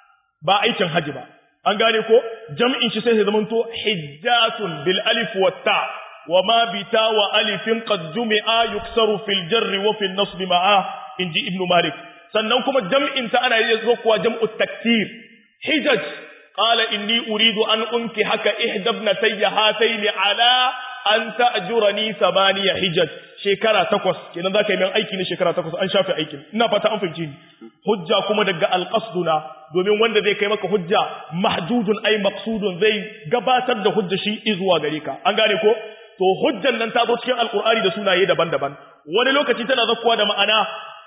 ba aikin hajji ba an gane ko jam'in shi sai ya zamanto hijjatun bil alif wa ta wa ma bi ta wa alifin qad jumi'a yuksaru fil jarri wa fil nasb ma'a inji ibnu malik sannan kuma jam'in ta ana yi zo kuwa jam'u taktir hijaj qala inni uridu an unki haka ihda ibnatayya hatayn ala an ta'jurani thamaniya hijaj shekara takwas kenan zaka yi min aiki ne shekara takwas an shafe aikin ina fata an fahimci ni hujja kuma daga alqasduna domin wanda zai kai maka hujja mahdudun ay maqsudun zai gabatar da hujja shi izuwa gare ka an gane ko to hujjan nan ta zo cikin alqur'ani da sunaye daban-daban wani lokaci tana zakkuwa da ma'ana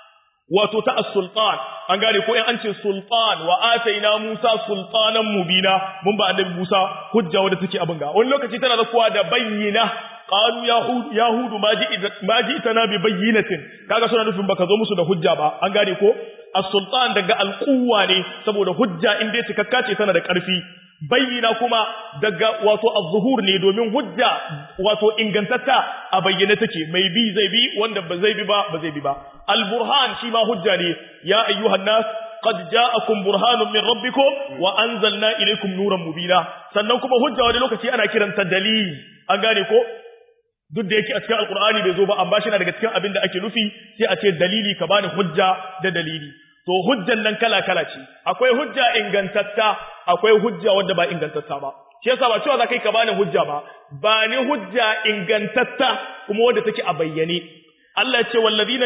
wato ta as-sultan an gane ko in an ce sultan wa ataina Musa sultanan mubina mun ba annabi Musa hujja wadda take abin ga wani lokaci tana zakkuwa da bayyina qalu yahud yahudu ma ji ma ji itana bi bayyinatin kaga suna nufin baka zo musu da hujja ba an gane ko as-sultan daga al-quwwa ne saboda hujja in dai cikakka ce tana da ƙarfi bayyana kuma daga wato az-zuhur ne domin hujja wato ingantatta a bayyane take mai bi zai bi wanda ba zai bi ba ba zai bi ba al-burhan shi ma hujja ne ya ayyuhan nas qad ja'akum burhanun min rabbikum wa anzalna ilaykum nuran mubina sannan kuma hujja wani lokaci ana kiranta dalil an gane ko duk da yake a cikin alkur'ani bai zo ba amma shi na daga cikin abin da ake nufi sai a ce dalili ka bani hujja da dalili to hujjan nan kala kala ce akwai hujja ingantatta akwai hujja wadda ba ingantatta ba shi yasa ba cewa za kai ka bani hujja ba ba ni hujja ingantatta kuma wadda take a bayyane Allah ya ce wallazina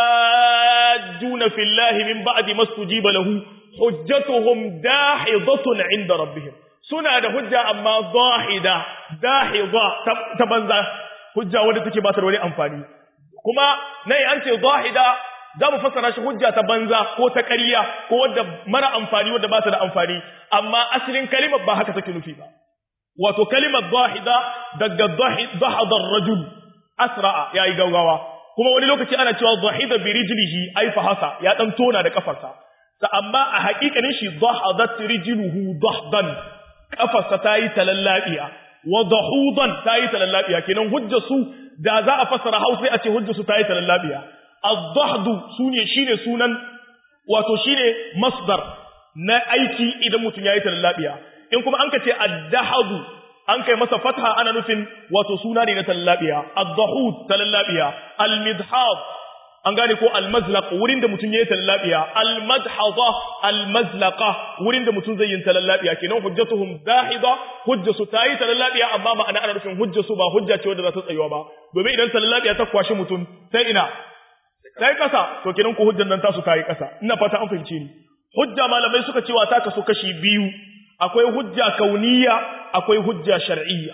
yuhajjuna fillahi min ba'di mastujiba lahu hujjatuhum dahidatun 'inda rabbihim suna da hujja amma zahida dahida ta banza hujja wadda take ba ta da wani amfani kuma nai an ce zahida za mu fassara shi hujja ta banza ko ta ƙarya ko wadda mara amfani wadda ba ta da amfani amma asalin kalimar ba haka take nufi ba wato kalimar zahida daga zahadar rajul asra'a yayi gaugawa kuma wani lokaci ana cewa zahida bi rijlihi ay fahasa ya dan tona da kafarsa sa amma a haƙiƙanin shi zahadat rijluhu dahdan kafarsa tayi talallabiya wa dahudan tayi talallabiya kenan hujjar su da za a fassara Hausa a ce hujjar su tayi talallabiya az-zahdu sune shine sunan wato shine masdar na aiki idan mutum yayi talallabiya in kuma an ka ce ad-dahadu an kai masa fatha ana nufin wato suna ne na talallabiya ad-dahud talallabiya al-midhad an gane ko al-mazlaq wurin da mutum yayi talallabiya al-madhaza al-mazlaqa wurin da mutum zai yin talallabiya kenan hujjatuhum dahida hujjatu tayi talallabiya amma ma'ana ana nufin hujjatu ba hujja ce wadda za ta tsayuwa ba domin idan talallabiya ta kwashi mutum sai ina sai kasa to kenan ko hujjan nan tasu tayi kasa ina fata an fahimce ni hujja malamai suka cewa ta kasu kashi biyu akwai hujja kauniya akwai hujja shar'iyya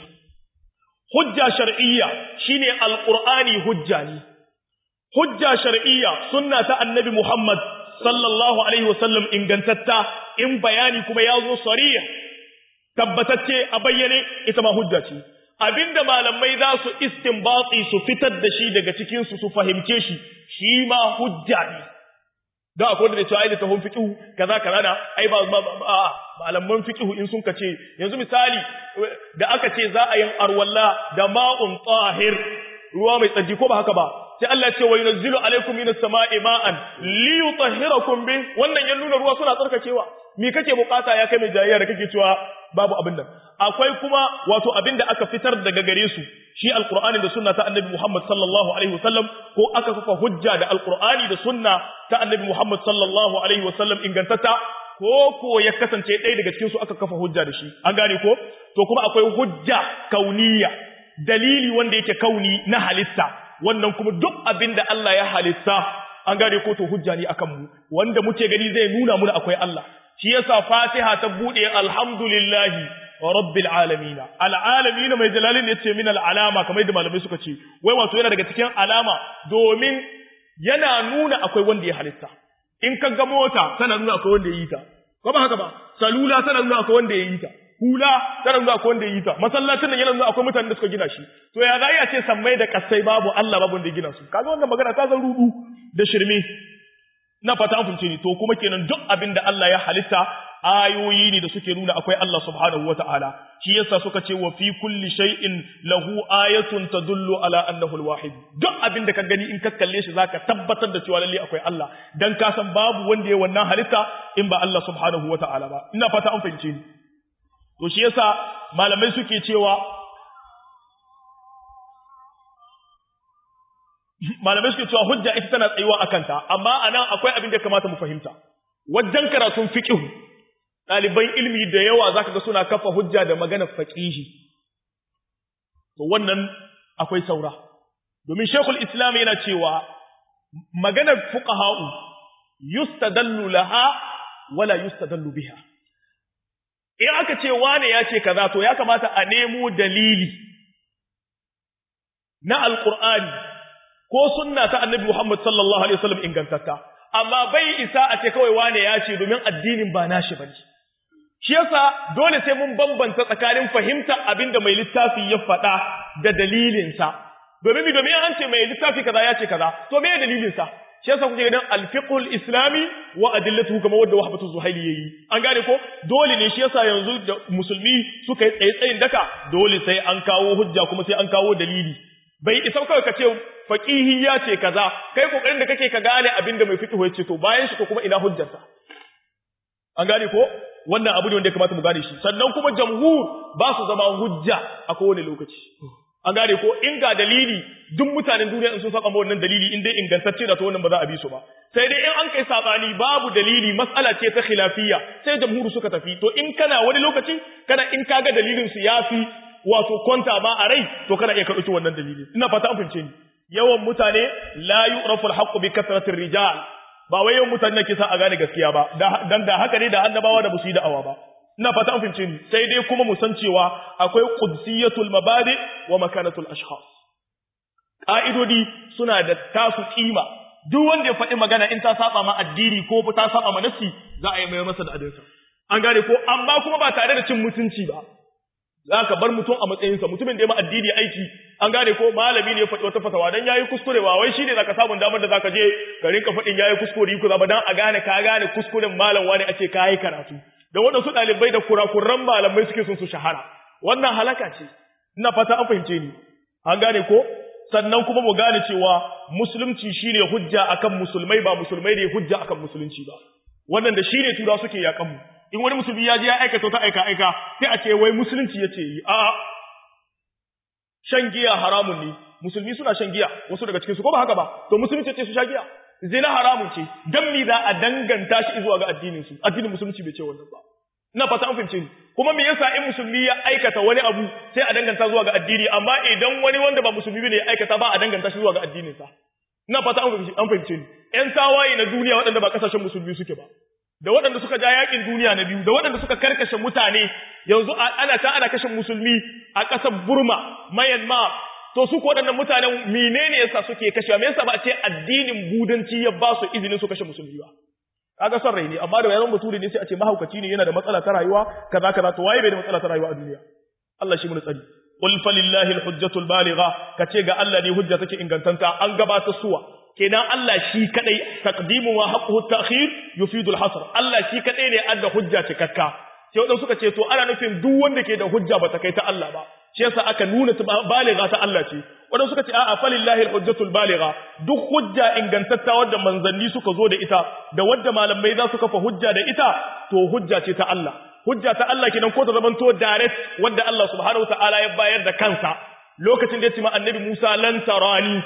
hujja shar'iyya shine alqur'ani hujja ne hujja shar'iyya sunna ta annabi Muhammad sallallahu alaihi wasallam ingantatta in bayani kuma ya zo sarih tabbatacce a bayyane ita ma hujja ce abinda malamai za su istinbati su fitar da shi daga cikin su su fahimce shi shi ma hujja ne da akwai wanda cewa ai da tahon fiqhu kaza kaza da ai ba malaman fiqhu in sun kace yanzu misali da aka ce za a yin arwalla da ma'un tahir ruwa mai tsaji ko ba haka ba sai Allah ce wa yunzilu alaikum minas sama'i ma'an li yutahhirakum bi wannan ya nuna ruwa suna tsarkakewa me kake bukata ya kai mai jayayya da kake cewa babu abin nan akwai kuma wato abin da aka fitar daga gare su shi alqur'ani da sunna ta annabi Muhammad sallallahu alaihi wasallam ko aka kafa hujja da alqur'ani da sunna ta annabi Muhammad sallallahu alaihi wasallam ingantata ko ko ya kasance ɗaya daga cikin su aka kafa hujja da shi an gane ko to kuma akwai hujja kauniya dalili wanda yake kauni na halitta wannan kuma duk abin da Allah ya halitta an gane ko to hujja ne akan mu wanda muke gani zai nuna muna akwai Allah shi yasa Fatiha ta bude alhamdulillahi rabbil alamin alalamin mai jalalin yace min alalama kamar yadda malamai suka ce wai wato yana daga cikin alama domin yana nuna akwai wanda ya halitta in ka ga mota tana nuna akwai wanda ya yi ta ko ba haka ba salula tana nuna akwai wanda ya yi ta hula tana nuna akwai wanda ya yi ta masallacin nan yana nuna akwai mutanen da suka gina shi to ya za a ce sammai da kasai babu Allah babu wanda ya gina su kaga wannan magana ta zan rudu da shirme na fata an ni to kuma kenan duk abin da Allah ya halitta ayoyi ne da suke nuna akwai Allah subhanahu wataala shi yasa suka ce wa fi kulli shay'in lahu ayatun tadullu ala annahu alwahid duk abin da ka gani in ka kalle shi zaka tabbatar da cewa lalle akwai Allah dan ka san babu wanda ya wannan halitta in ba Allah subhanahu wataala ba ina fata an fahimce ni to shi yasa malamai suke cewa malamai suke cewa hujja ita tana tsayuwa a kanta amma anan akwai abin da kamata mu fahimta wajen karatun fiqh ɗaliban ilmi da yawa zaka ga suna kafa hujja da maganar faqihi to wannan akwai saura domin shekul islam yana cewa maganar fuqaha'u yustadallu laha wala yustadallu biha in aka ce wane ya ce kaza to ya kamata a nemo dalili na alqur'ani ko sunna ta annabi Muhammad sallallahu alaihi wasallam ingantatta amma bai isa a ce kawai wane ya ce domin addinin ba nashi bane shi yasa dole sai mun bambanta tsakanin fahimta abinda mai littafi ya faɗa da dalilinsa domin mi domin an ce mai littafi kaza ya ce kaza to me dalilinsa shi yasa kuke ganin al-fiqhul islami wa adillatuhu kamar wanda wahbatu zuhaili yayi an gane ko dole ne shi yasa yanzu da musulmi suka yi tsaye tsayin daka dole sai an kawo hujja kuma sai an kawo dalili bai isa kawai ka ce faqihi ya ce kaza kai kokarin da kake ka gane abinda mai fiqh ya ce to bayan shi ko kuma ina hujjarsa an gane ko wannan abu ne wanda ya kamata mu gane shi sannan kuma jamhur ba su zama hujja a kowane lokaci an gane ko in ga dalili duk mutanen duniya in sun saka ma wannan dalili in dai ingantacce da to wannan ba za a bi su ba sai dai in an kai sabani babu dalili mas'ala ce ta khilafiyya sai jamhur suka tafi to in kana wani lokaci kana in kaga dalilin su yafi wato kwanta ba a rai to kana iya karɓi wannan dalili ina fata an fince ni yawan mutane la yu'rafu al-haqqu bi kasratir rijal ba wai yawan mutane ke sa a gane gaskiya ba dan da haka ne da annabawa da musu yi da'awa ba ina fata an fince ni sai dai kuma mu san cewa akwai qudsiyatul mabadi wa makanatul ashkhas ka'idodi suna da tasu kima duk wanda ya faɗi magana in ta saba ma addini ko ta saba ma nafsi za a yi mai masa da adinsa an gane ko amma kuma ba tare da cin mutunci ba za ka bar mutum a matsayinsa mutumin da ya ma addini aiki an gane ko malami ne ya faɗi wata fatawa dan yayi kuskure ba wai shine zaka samu damar da zaka je ka rinka faɗin yayi kuskure ku ba dan a gane ka gane kuskuren malam wani ake kai karatu da waɗansu ɗalibai da kurakuran malamai suke son su shahara wannan halaka ce ina fata an fahimce ni an gane ko sannan kuma mu gane cewa musulunci shine hujja akan musulmai ba musulmai ne hujja akan musulunci ba wannan da shine tura suke yakan mu in wani musulmi ya je ya aikata ta aika aika sai a ce wai musulunci yace yi a shan giya haramun ne musulmi suna shan giya wasu daga cikin su ko ba haka ba to musulunci ce su sha giya zina haramun ce dan mi za a danganta shi zuwa ga addinin su addinin musulunci bai ce wannan ba ina fata an fahimce ni kuma me yasa in musulmi ya aikata wani abu sai a danganta zuwa ga addini amma idan wani wanda ba musulmi bane ya aikata ba a danganta shi zuwa ga addinin sa ina fata an fahimce ni ƴan tawaye na duniya waɗanda ba kasashen musulmi suke ba da waɗanda suka ja yakin duniya na biyu da waɗanda suka karkashe mutane yanzu ana ta ana kashe musulmi a ƙasar Burma Myanmar to su ko waɗannan mutanen menene yasa suke kashe me yasa ba a ce addinin budanci ya ba su izinin su kashe musulmi ba kaga son rai ne amma da yaron bature ne sai a ce mahaukaci ne yana da matsala ta rayuwa kaza kaza to waye bai da matsala ta rayuwa a duniya Allah shi mun tsari qul falillahi alhujjatul baligha kace ga Allah ne hujja take ingantanta an gabata suwa kenan Allah shi kadai taqdimu wa haqquhu ta'khir yufidu al-hasr Allah shi kadai ne adda hujja cikakka sai wadanda suka ce to ana nufin duk wanda ke da hujja bata kai ta Allah ba shi yasa aka nuna baligha ta Allah ce wadanda suka ce a'a falillahi al-hujjatul baligha duk hujja ingantatta wadda manzanni suka zo da ita da wadda malamai za su kafa hujja da ita to hujja ce ta Allah hujja ta Allah kenan ko ta zamanto direct wadda Allah subhanahu wataala ya bayar da kansa lokacin da ya ce ma annabi Musa lan tarani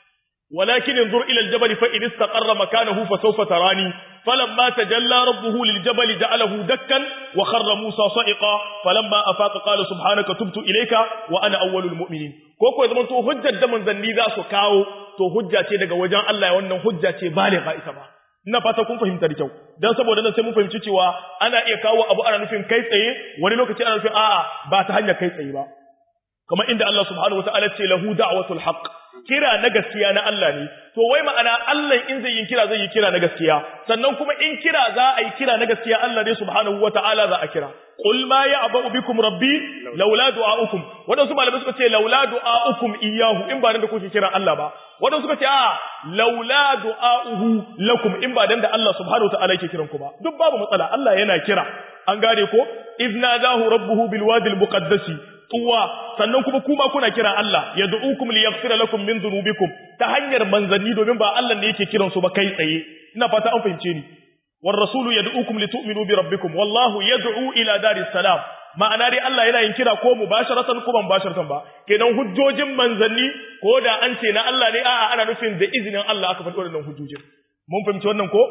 ولكن انظر إلى الجبل فإن استقر مكانه فسوف تراني فلما تجلى ربه للجبل جعله دكا وخر موسى صائقا فلما أفاق قال سبحانك تبت إليك وأنا أول المؤمنين كوكو إذا من تو حجة دمن ذنبي ذا سكاو تو حجة تيدك وجان الله وأنه حجة بالغة إسما ina fata kun fahimta da kyau dan saboda nan sai mun fahimci cewa ana iya kawo abu ana nufin kai tsaye wani lokaci ana nufin a'a ba ta hanyar kai tsaye ba kamar inda Allah subhanahu wataala ce lahu da'watul haqq kira na gaskiya na Allah ne to wai ma'ana Allah in zai yi kira zai yi kira na gaskiya sannan kuma in kira za a yi kira na gaskiya Allah ne subhanahu wataala za a kira qul ma ya'ba'u bikum rabbi laula du'a'ukum wadansu malamai suka ce laula du'a'ukum iyyahu in ba dan da kuke kira Allah ba wadansu suka ce a laula du'a'uhu lakum in ba dan da Allah subhanahu wataala yake kiran ku ba duk babu matsala Allah yana kira an gane ko iznadahu rabbuhu bil wadi al muqaddasi tuwa sannan kuma kuma kuna kira Allah yad'ukum liyaghfira lakum min dhunubikum ta hanyar manzanni domin ba Allah ne yake kiran su ba kai tsaye ina fata an fahimce ni war rasulu yad'ukum litu'minu bi rabbikum wallahu yad'u ila daris salam ma'ana dai Allah yana yin kira ko mubasharatan ko ban mubasharatan ba kenan hujjojin manzanni ko da an ce na Allah ne a'a ana nufin da izinin Allah aka faɗi wannan hujjojin mun fahimci wannan ko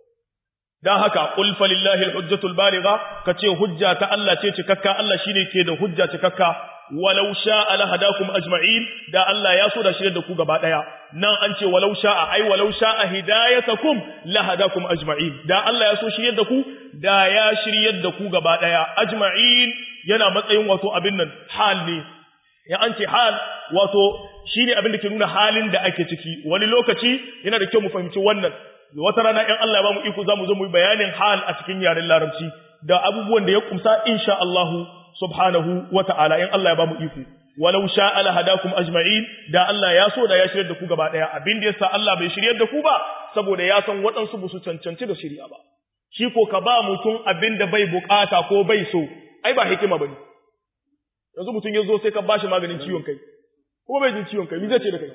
dan haka qul falillahi alhujjatul baligha kace hujja ta Allah ce cikakka Allah shine ke da hujja cikakka walau sha'a lahadakum ajma'in da Allah ya so da shirye da ku gaba daya nan an ce walau sha'a ai walau sha'a hidayatakum lahadakum ajma'in da Allah ya so shirye da ku da ya shirye da ku gaba daya ajma'in yana matsayin wato abin nan hal ne ya an ce hal wato shine abin da ke nuna halin da ake ciki wani lokaci yana da kyau mu fahimci wannan wata rana in Allah ya bamu iko zamu zo mu yi bayanin hal a cikin yaren larabci da abubuwan da ya kumsa insha Allah subhanahu wata'ala in Allah ya bamu iko walau sha'a la hadakum ajma'in da Allah ya so da ya shiryar da ku gaba daya abin da yasa Allah bai shiryar da ku ba saboda ya san waɗansu ba su cancanci da shirya ba shi ko ka ba mutum abin da bai bukata ko bai so ai ba hikima bane yanzu mutum ya zo sai ka bashi maganin ciwon kai ko bai jin ciwon kai me zai ce da kai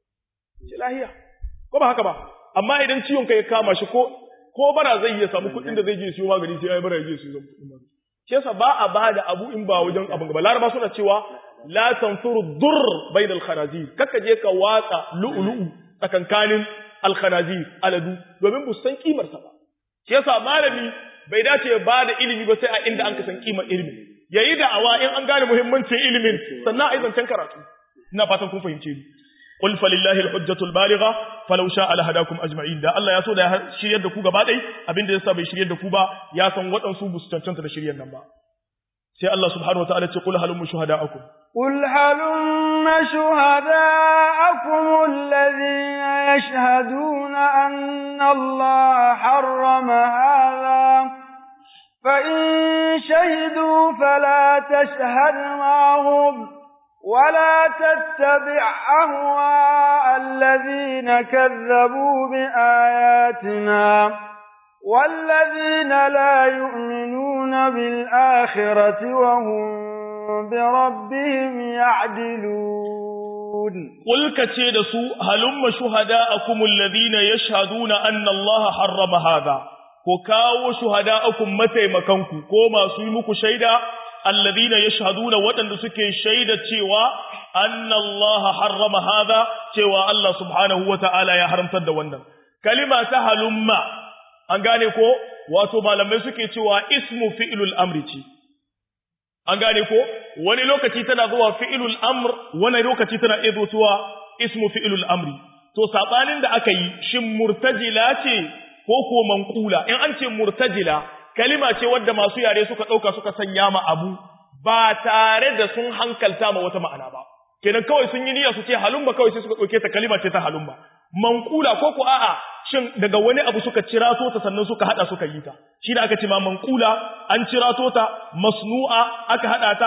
ce lahiya ko ba haka ba amma idan ciwon kai ya kama shi ko ko bara zai iya samu kuɗin da zai je siyo magani sai ya bara ya je siyo kuɗin magani shi yasa ba a ba da abu in ba wajen abin gaba laraba suna cewa la tanfuru dur bain al khanazir kaka je ka watsa lu'lu'u tsakankanin al khanazir aladu domin bu san kimar sa ba shi yasa malami bai dace ya bada ilimi ba sai a inda an ka san kimar ilimi yayi da'awa in an gane muhimmancin ilimin sannan a yi zancen karatu ina fatan kun fahimce ni qul falillahi alhujjatul baligha falau sha'a lahadakum ajma'in da Allah ya so da ya shiryar da ku gaba dai abinda yasa bai shiryar da ku ba ya san waɗansu bu su cancanta da shiryar nan ba sai Allah subhanahu wataala ce qul halum shuhada'akum قل هلم شهداءكم الذين يشهدون أن الله حرم هذا فإن شهدوا فلا تشهد معهم ولا تتبع أهواء الذين كذبوا بآياتنا والذين لا يؤمنون بالآخرة وهم بربهم يعدلون قل كتيد سوء هلم شهداءكم الذين يشهدون أن الله حرم هذا وكاو شهداءكم متى مكانكم كوما سيمك شيدا alladhina yashhaduna waɗanda suke shaida cewa anna Allah harrama hadha cewa Allah subhanahu wata'ala ya haramtar da wannan kalima ta halumma an gane ko wato malamai suke cewa ismu fi'lul amri ce an gane ko wani lokaci tana zuwa fi'lul amr wani lokaci tana iya zuwa ismu fi'lul amri to sabanin da aka yi shin murtajila ce ko ko manqula in an ce murtajila kalima ce wadda masu yare suka ɗauka suka sanya ma abu ba tare da sun hankalta ma wata ma'ana ba kenan kawai sun yi niyya su ce halumba kawai sai suka ɗauke ta kalima ce ta halumba manqula ko ko a'a shin daga wani abu suka cirato ta sannan suka hada suka yi ta shi da aka ce ma manqula an cirato ta masnu'a aka hada ta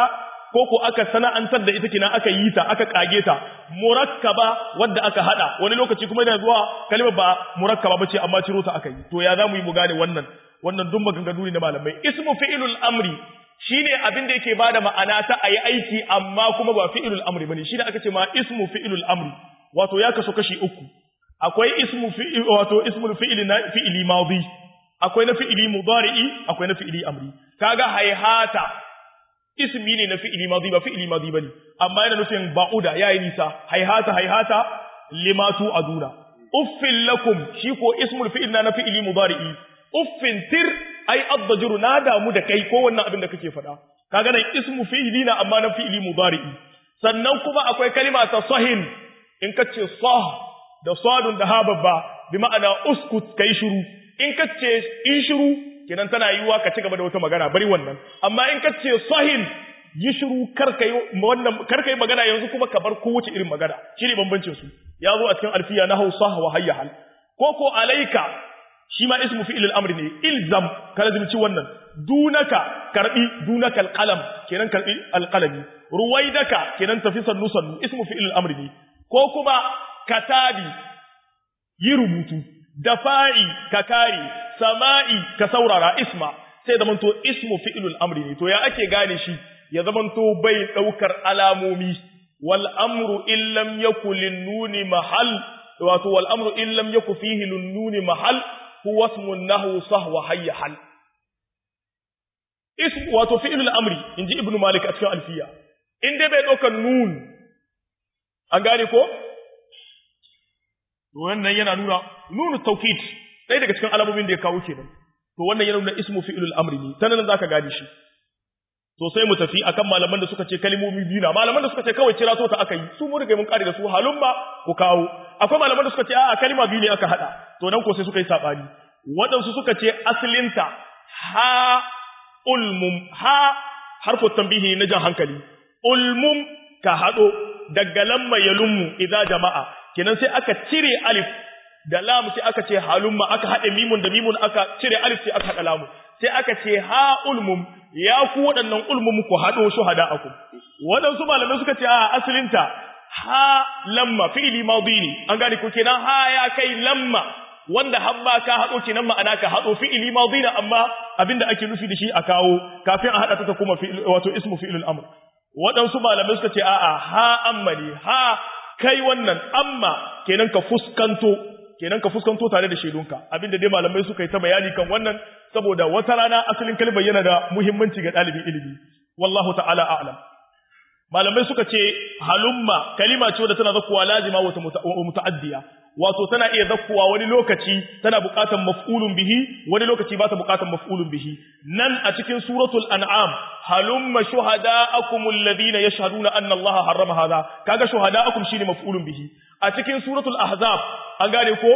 ko ko aka sana'antar da ita kina aka yi ta aka kage ta murakkaba wadda aka hada wani lokaci kuma yana zuwa kalmar ba murakkaba bace amma ciro ta aka yi to ya zamu yi mu gane wannan wannan duk maganganu ne na malamai ismu fi'ilul amri shine abin da yake bada ma'ana ta ayi aiki amma kuma ba fi'ilul amri bane shine aka ce ma ismu fi'ilul amri wato ya kaso kashi uku akwai ismu fi'il wato ismul fi'ili na fi'ili madi akwai na fi'ili mudari'i akwai na fi'ili amri kaga hayhata ismi ne na fi'ili madi ba fi'ili madi bane amma yana nufin ba'uda yayi nisa hayhata hayhata limatu aduna uffil lakum shi ko ismul fi'il na fi'ili mudari'i uffin tir ai addajiru na damu da kai ko wannan abin da kake faɗa kaga nan ismu fi'ili na amma na fi'ili mudari'i sannan kuma akwai kalima ta sahin in kace sah da sadun da ha babba bi ma'ana uskut kai shiru in kace in shiru kenan tana yiwa ka ci gaba da wata magana bari wannan amma in kace sahin yi shiru kar kai wannan kar kai magana yanzu kuma ka bar kowace irin magana shine bambancin su ya zo a cikin alfiya na hausa wa hayya hal ko ko alaika shi ma ismu fi'il al-amr ne ilzam ka lazimci wannan dunaka karbi dunaka al-qalam kenan karbi al-qalami ruwaidaka kenan tafi sannu sannu ismu fi'il al-amr ne ko kuma katabi yi rubutu dafa'i ka kare sama'i ka saurara isma sai da manto ismu fi'ilul amri ne to ya ake gane shi ya zamanto bai daukar alamomi wal amru illam yakul nuni mahal wato wal amru illam yakul fihi nuni mahal huwa ismun nahu sahwa hayya hal ism wato fi'ilul amri inji ibnu malik a cikin alfiya in dai bai daukar nun an gane ko to wannan yana nuna nunu tawkid sai daga cikin alamomin da ya kawo kenan to wannan yana nuna ismu fi'ilul amri ne tanan zaka gane shi to sai mu tafi akan malaman da suka ce kalmomi biyu na malaman da suka ce kawai kira to ta aka yi su mun riga mun kare da su halumma ku kawo akwai malaman da suka ce a'a kalma biyu ne aka hada to nan ko sai suka yi sabani waɗansu suka ce asalinta ha ulmum ha harfu tambihi na jan hankali ulmum ka hado daga lamma yalummu idza jama'a kenan sai aka cire alif da lam sai aka ce halumma aka haɗe mimun da mimun aka cire alif sai aka haɗa lamu sai aka ce ha ulmum ya ku waɗannan ulmum ku haɗo shuhada aku waɗansu malamai suka ce a asalinta ha lamma fi'li madi ne an gane ko kenan ha ya kai lamma wanda habba ka haɗo kenan ma'ana ka haɗo fi'li madi ne amma abinda ake nufi da shi a kawo kafin a haɗa ta kuma wato ismu fi'lul amr waɗansu malamai suka ce a'a ha amma ne ha kai wannan amma kenan ka fuskanto kenan ka fuskanto tare da shaidunka abinda dai malamai suka yi ta bayani kan wannan saboda wata rana asalin kalmar yana da muhimmanci ga ɗalibin ilimi wallahu ta'ala a'lam malamai suka ce halumma kalima ce wadda tana zakkuwa lazima wa muta'addiya wato tana iya zakkuwa wani lokaci tana buƙatar maf'ulun bihi wani lokaci ba ta buƙatar maf'ulun bihi nan a cikin suratul an'am halumma shuhada'akum alladhina yashhaduna anna Allah harrama hadha kaga shuhada'akum shine maf'ulun bihi a cikin suratul ahzab an gane ko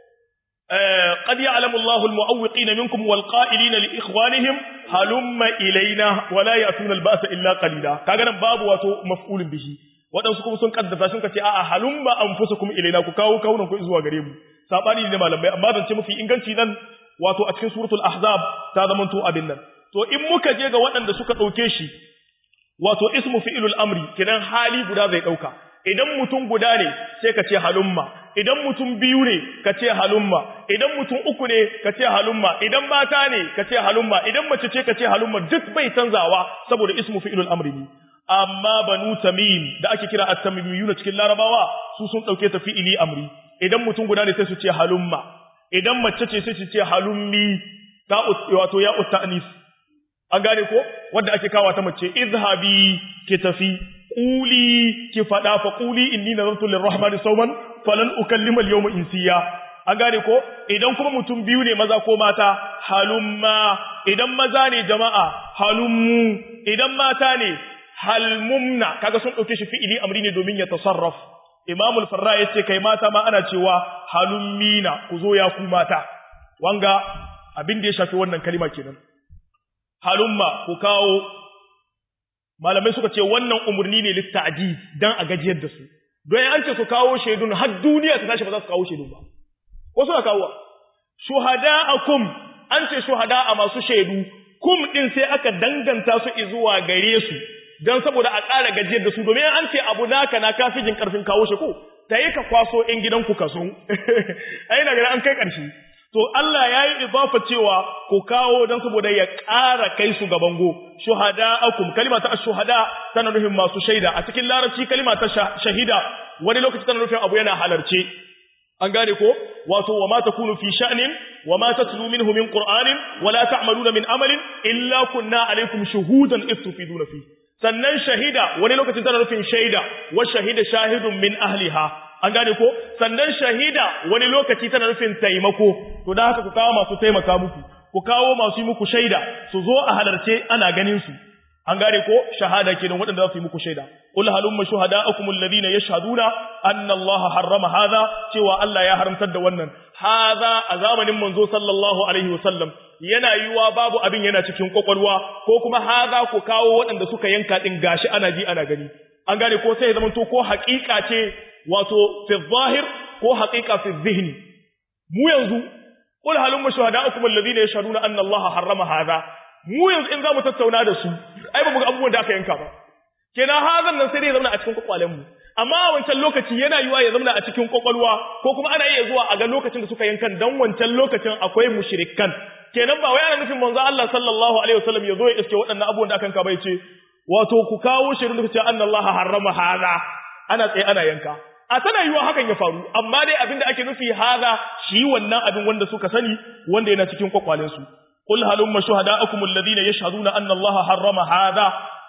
قد يعلم الله المعوقين منكم والقائلين لإخوانهم هلم إلينا ولا يأتون البأس إلا قليلا كأنا باب واتو مفعول به waɗansu kuma sun kaddasa sun kace a'a halumma anfusakum ilaina ku kawo kaunan ku zuwa gare mu sabani ne malamai amma zan ce mafi inganci nan wato a cikin suratul ahzab ta zama to abin nan to in muka je ga waɗanda suka ɗauke shi wato ismu fi'ilul amri kidan hali guda zai ɗauka idan mutum guda ne sai ka ce halumma idan mutum biyu ne ka ce halumma idan mutum uku ne ka ce halumma idan mata ne ka ce halumma idan mace ce ka ce halumma duk bai canzawa saboda ismu fi'ilul amri ne amma banu tamim da ake kira at-tamimiyuna cikin larabawa su sun dauke ta fi'ili amri idan mutum guda ne sai su ce halumma idan mace ce sai su ce halummi ta wato ya utanis an gane ko wanda ake kawa ta mace izhabi ki tafi quli ki fada fa quli inni nazartu lirrahmani sawman falan ukallima al-yawma insiya an gane ko idan kuma mutum biyu ne maza ko mata halumma idan maza ne jama'a halummu idan mata ne halmumna kaga sun dauke shi fi'ili amri ne domin ya tasarraf Imam al-Farra yace kai mata ma ana cewa halummina ku zo ya ku mata wanga abin da ya shafi wannan kalima kenan halumma ku kawo malamai suka ce wannan umurni ne litta'jiz dan a gajiyar da su don an ce su kawo shaidun har duniya ta tashi ba za su kawo shaidun ba ko suna kawo shuhada'akum an ce shuhada'a masu shaidu kum din sai aka danganta su zuwa gare su dan saboda a ƙara gajiyar da su domin an ce abu naka na kafi jin karfin kawo shi ko ta yi ka kwaso in gidanku ka so ai daga an kai ƙarshe to Allah ya yi idafa cewa ku kawo don saboda ya ƙara kai su ga bango shuhada'akum kalima ta shuhada tana nufin masu shaida a cikin larabci kalima ta shahida wani lokaci tana nufin abu yana halarce an gane ko wato wa ma takunu fi sha'nin wa ma tatlu minhu min qur'anin wa la ta'maluna min amalin illa kunna alaykum shuhudan istufiduna fi sannan shahida wani lokacin tana nufin shaida wa shahida shahidun min ahliha an gane ko sannan shahida wani lokaci tana nufin taimako to da haka ku kawo masu taimaka muku ku kawo masu yi muku shaida su zo a halarce ana ganin su an gane ko shahada kenan waɗanda za su yi muku shaida qul halumma shuhada'akum alladhina yashhaduna anna allaha harrama hadha cewa Allah ya haramtar da wannan hadha a zamanin manzo sallallahu alaihi wasallam yana yiwa babu abin yana cikin kwakwalwa ko kuma hadha ku kawo waɗanda suka yanka din gashi ana ji ana gani an gane ko sai ya zama to ko haƙiƙa ce wato fi zahir ko haƙiƙa fi zihni mu yanzu qul halumma shuhada'akum alladhina yashhaduna anna allaha harrama hadha mu yanzu in zamu tattauna da su ai ba mu ga abubuwan da aka yanka ba kenan hazan nan sai dai ya zama a cikin kwakwalen mu amma a wancan lokaci yana yiwa ya zama a cikin kwakwalwa ko kuma ana iya zuwa a ga lokacin da suka yankan dan wancan lokacin akwai mushrikan kenan ba wai ana nufin manzo Allah sallallahu alaihi wasallam ya zo ya iske waɗannan abubuwan da aka yanka bai ce wato ku kawo shirin da ce anna Allah harrama hada ana tsaye ana yanka a tana yiwa hakan ya faru amma dai abin da ake nufi hada shi wannan abin wanda suka sani wanda yana cikin kwakwalen su قل هلم شهداءكم الذين يشهدون أن الله حرم هذا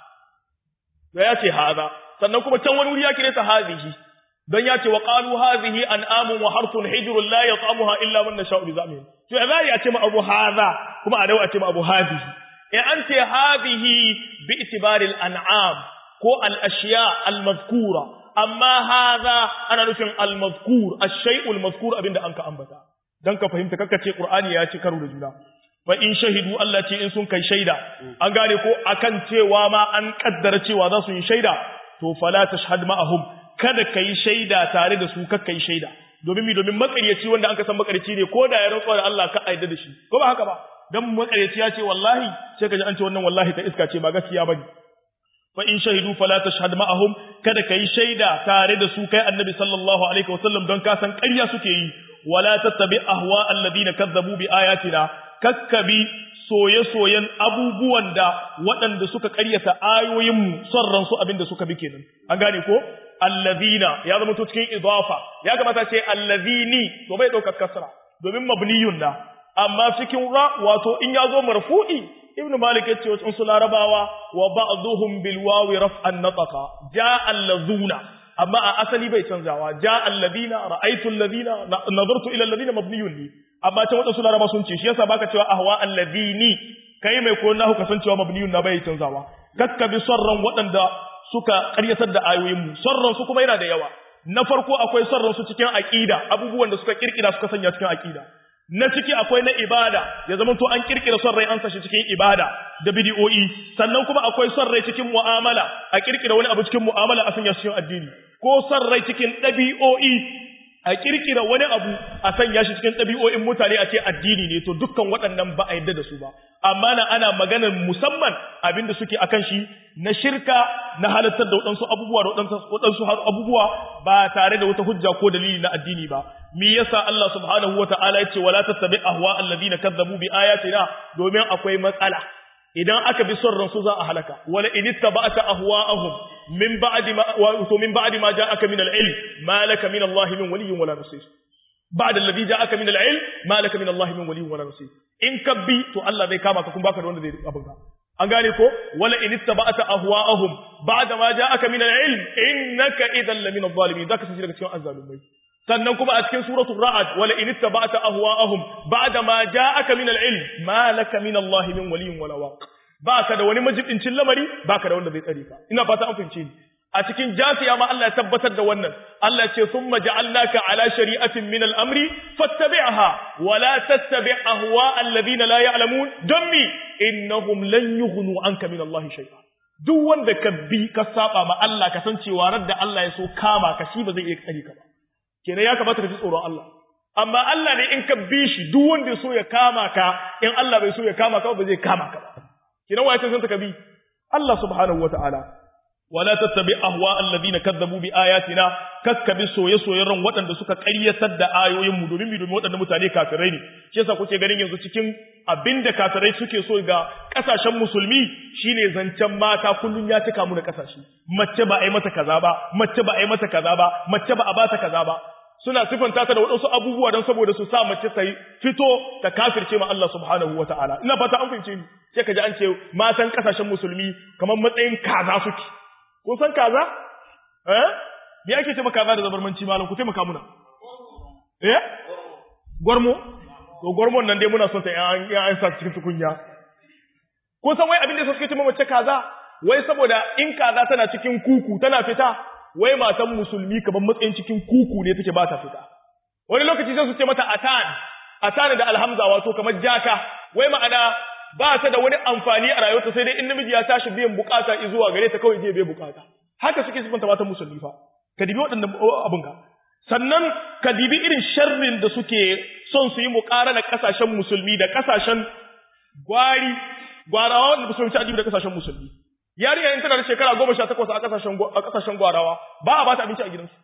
وياتي هذا sannan kuma can wani wuri ya kire ta hazihi don ya ce wa qalu hazihi an'amun wa harthun hijrun la yat'amuha illa man nasha'u bi zamihim to ya zai a ce ma abu hadha kuma a dawo a ce ma abu hazihi in an ce hazihi bi itibari al-an'am ko al-ashiya al-mazkura amma hadha ana nufin al-mazkur ash-shay'u al-mazkur abinda an ka ambata dan ka fahimta kakka ce qur'ani ya ci karo da juna fa in shahidu Allah ce in sun kai shaida an gane ko akan cewa ma an kaddara cewa za su yi shaida to fala tashhad ma'ahum kada kai shaida tare da su kakkai shaida domin mi domin makaryaci wanda an ka san makaryaci ne ko da ya rantsuwa da Allah ka aida da shi ko ba haka ba dan makaryaci ya ce wallahi sai ka ji an ce wannan wallahi ta iska ce ba gaskiya bane fa in shahidu fala tashhad ma'ahum kada kai shaida tare da su kai annabi sallallahu alaihi wasallam don ka san ƙarya suke yi wala tattabi ahwa alladhina kazzabu bi ayatina kakkabi soye-soyen abubuwan da waɗanda suka ƙaryata ayoyinmu son ransu abinda suka bi kenan an gane ko allazina ya zama to cikin idafa ya kamata ce allazini to bai ɗaukar kasra domin mabniyun na amma cikin ra wato in ya zo marfu'i ibnu malik ya ce wasu su larabawa wa ba'dhum bil wawi raf'an nataqa ja allazuna amma a asali bai canzawa ja alladina ra'aytu alladina nadartu ila alladina mabniyun li amma can wadansu laraba sun ce shi yasa baka cewa ahwa alladini kai mai koyon nahu kasancewa mabniyun na bai canzawa kakka bi sarran waɗanda suka ƙaryatar da ayoyin mu sarran su kuma yana da yawa na farko akwai sarran su cikin aqida abubuwan da suka kirkira suka sanya cikin aqida na ciki akwai na ibada ya zama to an kirkira son rai an sashi cikin ibada da bidiyoyi sannan kuma akwai son rai cikin mu'amala a kirkira wani abu cikin mu'amala a sanya cikin addini ko son rai cikin ɗabi'o'i a kirkira wani abu a sanya shi cikin ɗabi'o'in mutane a ce addini ne to dukkan waɗannan ba a yadda da su ba amma na ana maganar musamman abin da suke akan shi na shirka na halartar da waɗansu abubuwa da waɗansu abubuwa ba tare da wata hujja ko dalili na addini ba me yasa Allah subhanahu wata'ala ya ce wala tattabi ahwa alladhina kazzabu bi ayatina domin akwai matsala idan aka bi son ransu za a halaka wala in ittaba'ta ahwa'ahum min ba'di ma wa to min ba'di ma ja'aka min al-ilm ma laka min Allah min waliyyin wala nasir ba'da alladhi ja'aka min al-ilm ma laka min Allah min waliyyin wala nasir in ka bi to Allah zai kama ka kuma baka da wanda zai abin ka an gane ko wala in ittaba'ta ahwa'ahum ba'da ma ja'aka min al-ilm innaka idhan lamin adh-dhalimin zaka tafi daga cikin azzalumai sannan kuma a cikin suratul ra'd wala in ittaba'ta ahwa'ahum ba'da ma ja'aka min al-ilm ma laka min Allah min waliyyin wala waq baka da wani majibincin lamari baka da wanda zai tsare ka ina fata an fahimce ni a cikin jafiya ma Allah ya tabbatar da wannan Allah ce summa ja'alnaka ala shari'atin min al-amri fattabi'ha wa la tattabi' ahwa alladhina la ya'lamun dammi innahum lan yughnu anka min Allah shay'a duk wanda ka bi ka saba ma Allah ka san cewa radda Allah ya so kama ka shi ba zai iya tsare ka ba kenan ya kamata ka ji tsoron Allah amma Allah ne in ka bi shi duk wanda ya so ya kama ka in Allah bai so ya kama ka ba zai kama ka ba kenan waye san ka bi Allah subhanahu wataala wala tattabi ahwa alladhina kazzabu bi ayatina kakkabi soye soyen ran waɗanda suka ƙaryatar da ayoyin mu domin mi domin waɗanda mutane kafirai ne shi yasa kuke ganin yanzu cikin abinda kafirai suke so ga kasashen musulmi shine zancen mata kullun ya cika mu da kasashe mace ba a yi mata kaza ba mace ba a yi mata kaza ba mace ba a ba ta kaza ba suna sifanta ta da waɗansu abubuwa don saboda su sa mace ta fito ta kafirce ma Allah subhanahu wa ta'ala ina fata an fahimce ni sai ka ji an ce matan kasashen musulmi kamar matsayin kaza suke kun san kaza eh me ake ce kaza da zabarmanci malam ku taimaka muna eh gwarmo to gwarmon nan dai muna son ta an an sa cikin tukunya kun san wai abin da suke ce mace kaza wai saboda in kaza tana cikin kuku tana fita wai matan musulmi kaman matsayin cikin kuku ne take ba ta fita wani lokaci sai su ce mata atan atan da alhamza wato kamar jaka wai ma'ana ba ta da wani amfani a rayuwarta sai dai in namiji ya tashi biyan bukata zuwa gare ta kawai zai biya bukata haka suke sifanta matan musulmi fa ka dibi waɗannan abin ka sannan ka dibi irin sharrin da suke son su yi muƙarana ƙasashen musulmi da ƙasashen gwari gwarawa wanda ba su wuce adibi da ƙasashen musulmi yariya in tana da shekara goma sha takwas a ƙasashen a ƙasashen gwarawa ba a ba ta abinci a gidansu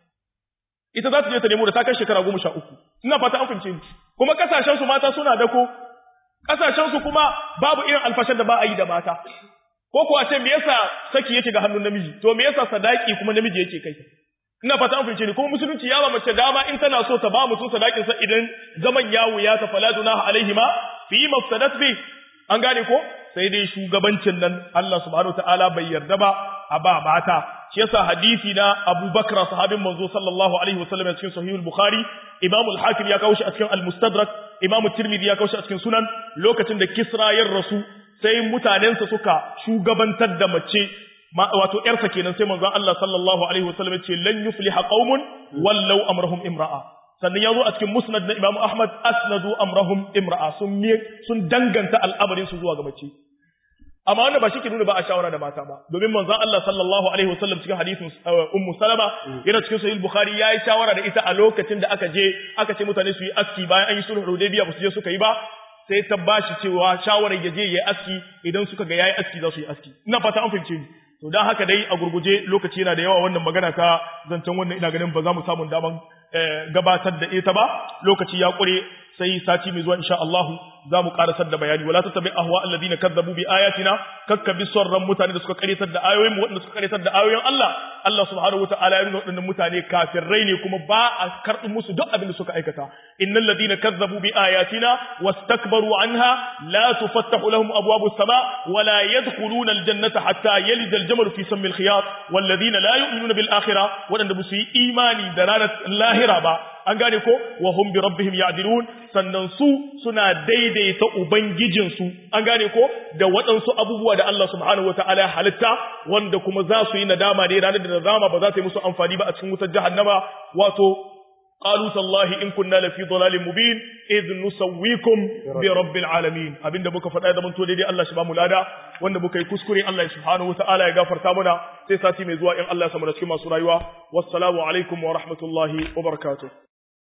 ita za ta je ta nemo da ta kai shekara goma sha uku ina fata an fahimce ni kuma ƙasashen su mata suna dako ƙasashen su kuma babu irin alfashar da ba a yi da mata ko kuwa ce me yasa saki yake ga hannun namiji to me yasa sadaki kuma namiji yake kai ina fata an fahimce ni kuma musulunci ya ba mace dama in tana so ta ba mutum sadakin sa idan zaman yawo ya ta fala dunaha alaihima fi mafsadat bi an gane ko sai dai shugabancin nan Allah subhanahu ta'ala bai yarda ba a ba mata shi yasa hadisi na Abu Bakr sahabin manzo sallallahu alaihi wasallam a cikin sahih al-Bukhari Imam al-Hakim ya kawo shi a cikin al-Mustadrak Imam Tirmidhi ya kawo shi a cikin Sunan lokacin da Kisra ya rasu sai mutanensa suka shugabantar da mace wato ƴarsa kenan sai manzon Allah sallallahu alaihi wasallam ya ce lan yufliha qaumun wallau amrahum imra'a sannan ya zo a cikin musnad na Imam Ahmad asnadu amrahum imra'a sun sun danganta al'amarin su zuwa ga mace amma wanda ba shi ke nuna ba a shawara da mata ba domin manzon Allah sallallahu alaihi wasallam cikin hadisin ummu salama yana cikin sahih bukhari yayi shawara da ita a lokacin da aka je aka ce mutane su yi aski bayan an yi sulhu hudaybiya ba su je suka yi ba sai ta bashi cewa shawarar ya je yayi aski idan suka ga yayi aski za su yi aski ina fata an fahimce ni to dan haka dai a gurguje lokaci yana da yawa wannan magana ta zancen wannan ina ganin ba za mu samu daman gabatar da ita ba lokaci ya kure sai sati mai zuwa insha Allah za mu karasar da bayani wala tattabi ahwa alladhina kazzabu bi ayatina kakka bi sarran mutane da suka karetar da ayoyin mu wanda suka karetar da ayoyin Allah Allah subhanahu wataala ya nuna wadannan mutane kafirai ne kuma ba a karbi musu duk abin da suka aikata innal ladina kazzabu bi ayatina wastakbaru anha la tufattahu lahum abwabu as-sama wala yadkhuluna al-jannata hatta yalija al-jamal fi sammi al-khiyat wal ladina la yu'minuna bil akhirah wadanda ba su yi imani da ranar lahira ba an gane ko wa hum bi rabbihim ya'dilun sannan su suna daidaita ubangijinsu an gane ko da waɗansu abubuwa da Allah subhanahu wataala ya halitta wanda kuma za su yi nadama ne ranar da nadama ba za ta yi musu amfani ba a cikin wutar jahannama wato قالوا تالله إن كنا لفي ضلال مبين إذ نسويكم برب العالمين أبين دبك فتاة من تولي دي الله سبحانه لدى وان دبك يكسكري الله سبحانه وتعالى يغفر تامنا سيساتي مزواء الله سمنا كما سرايوا والسلام عليكم ورحمة الله وبركاته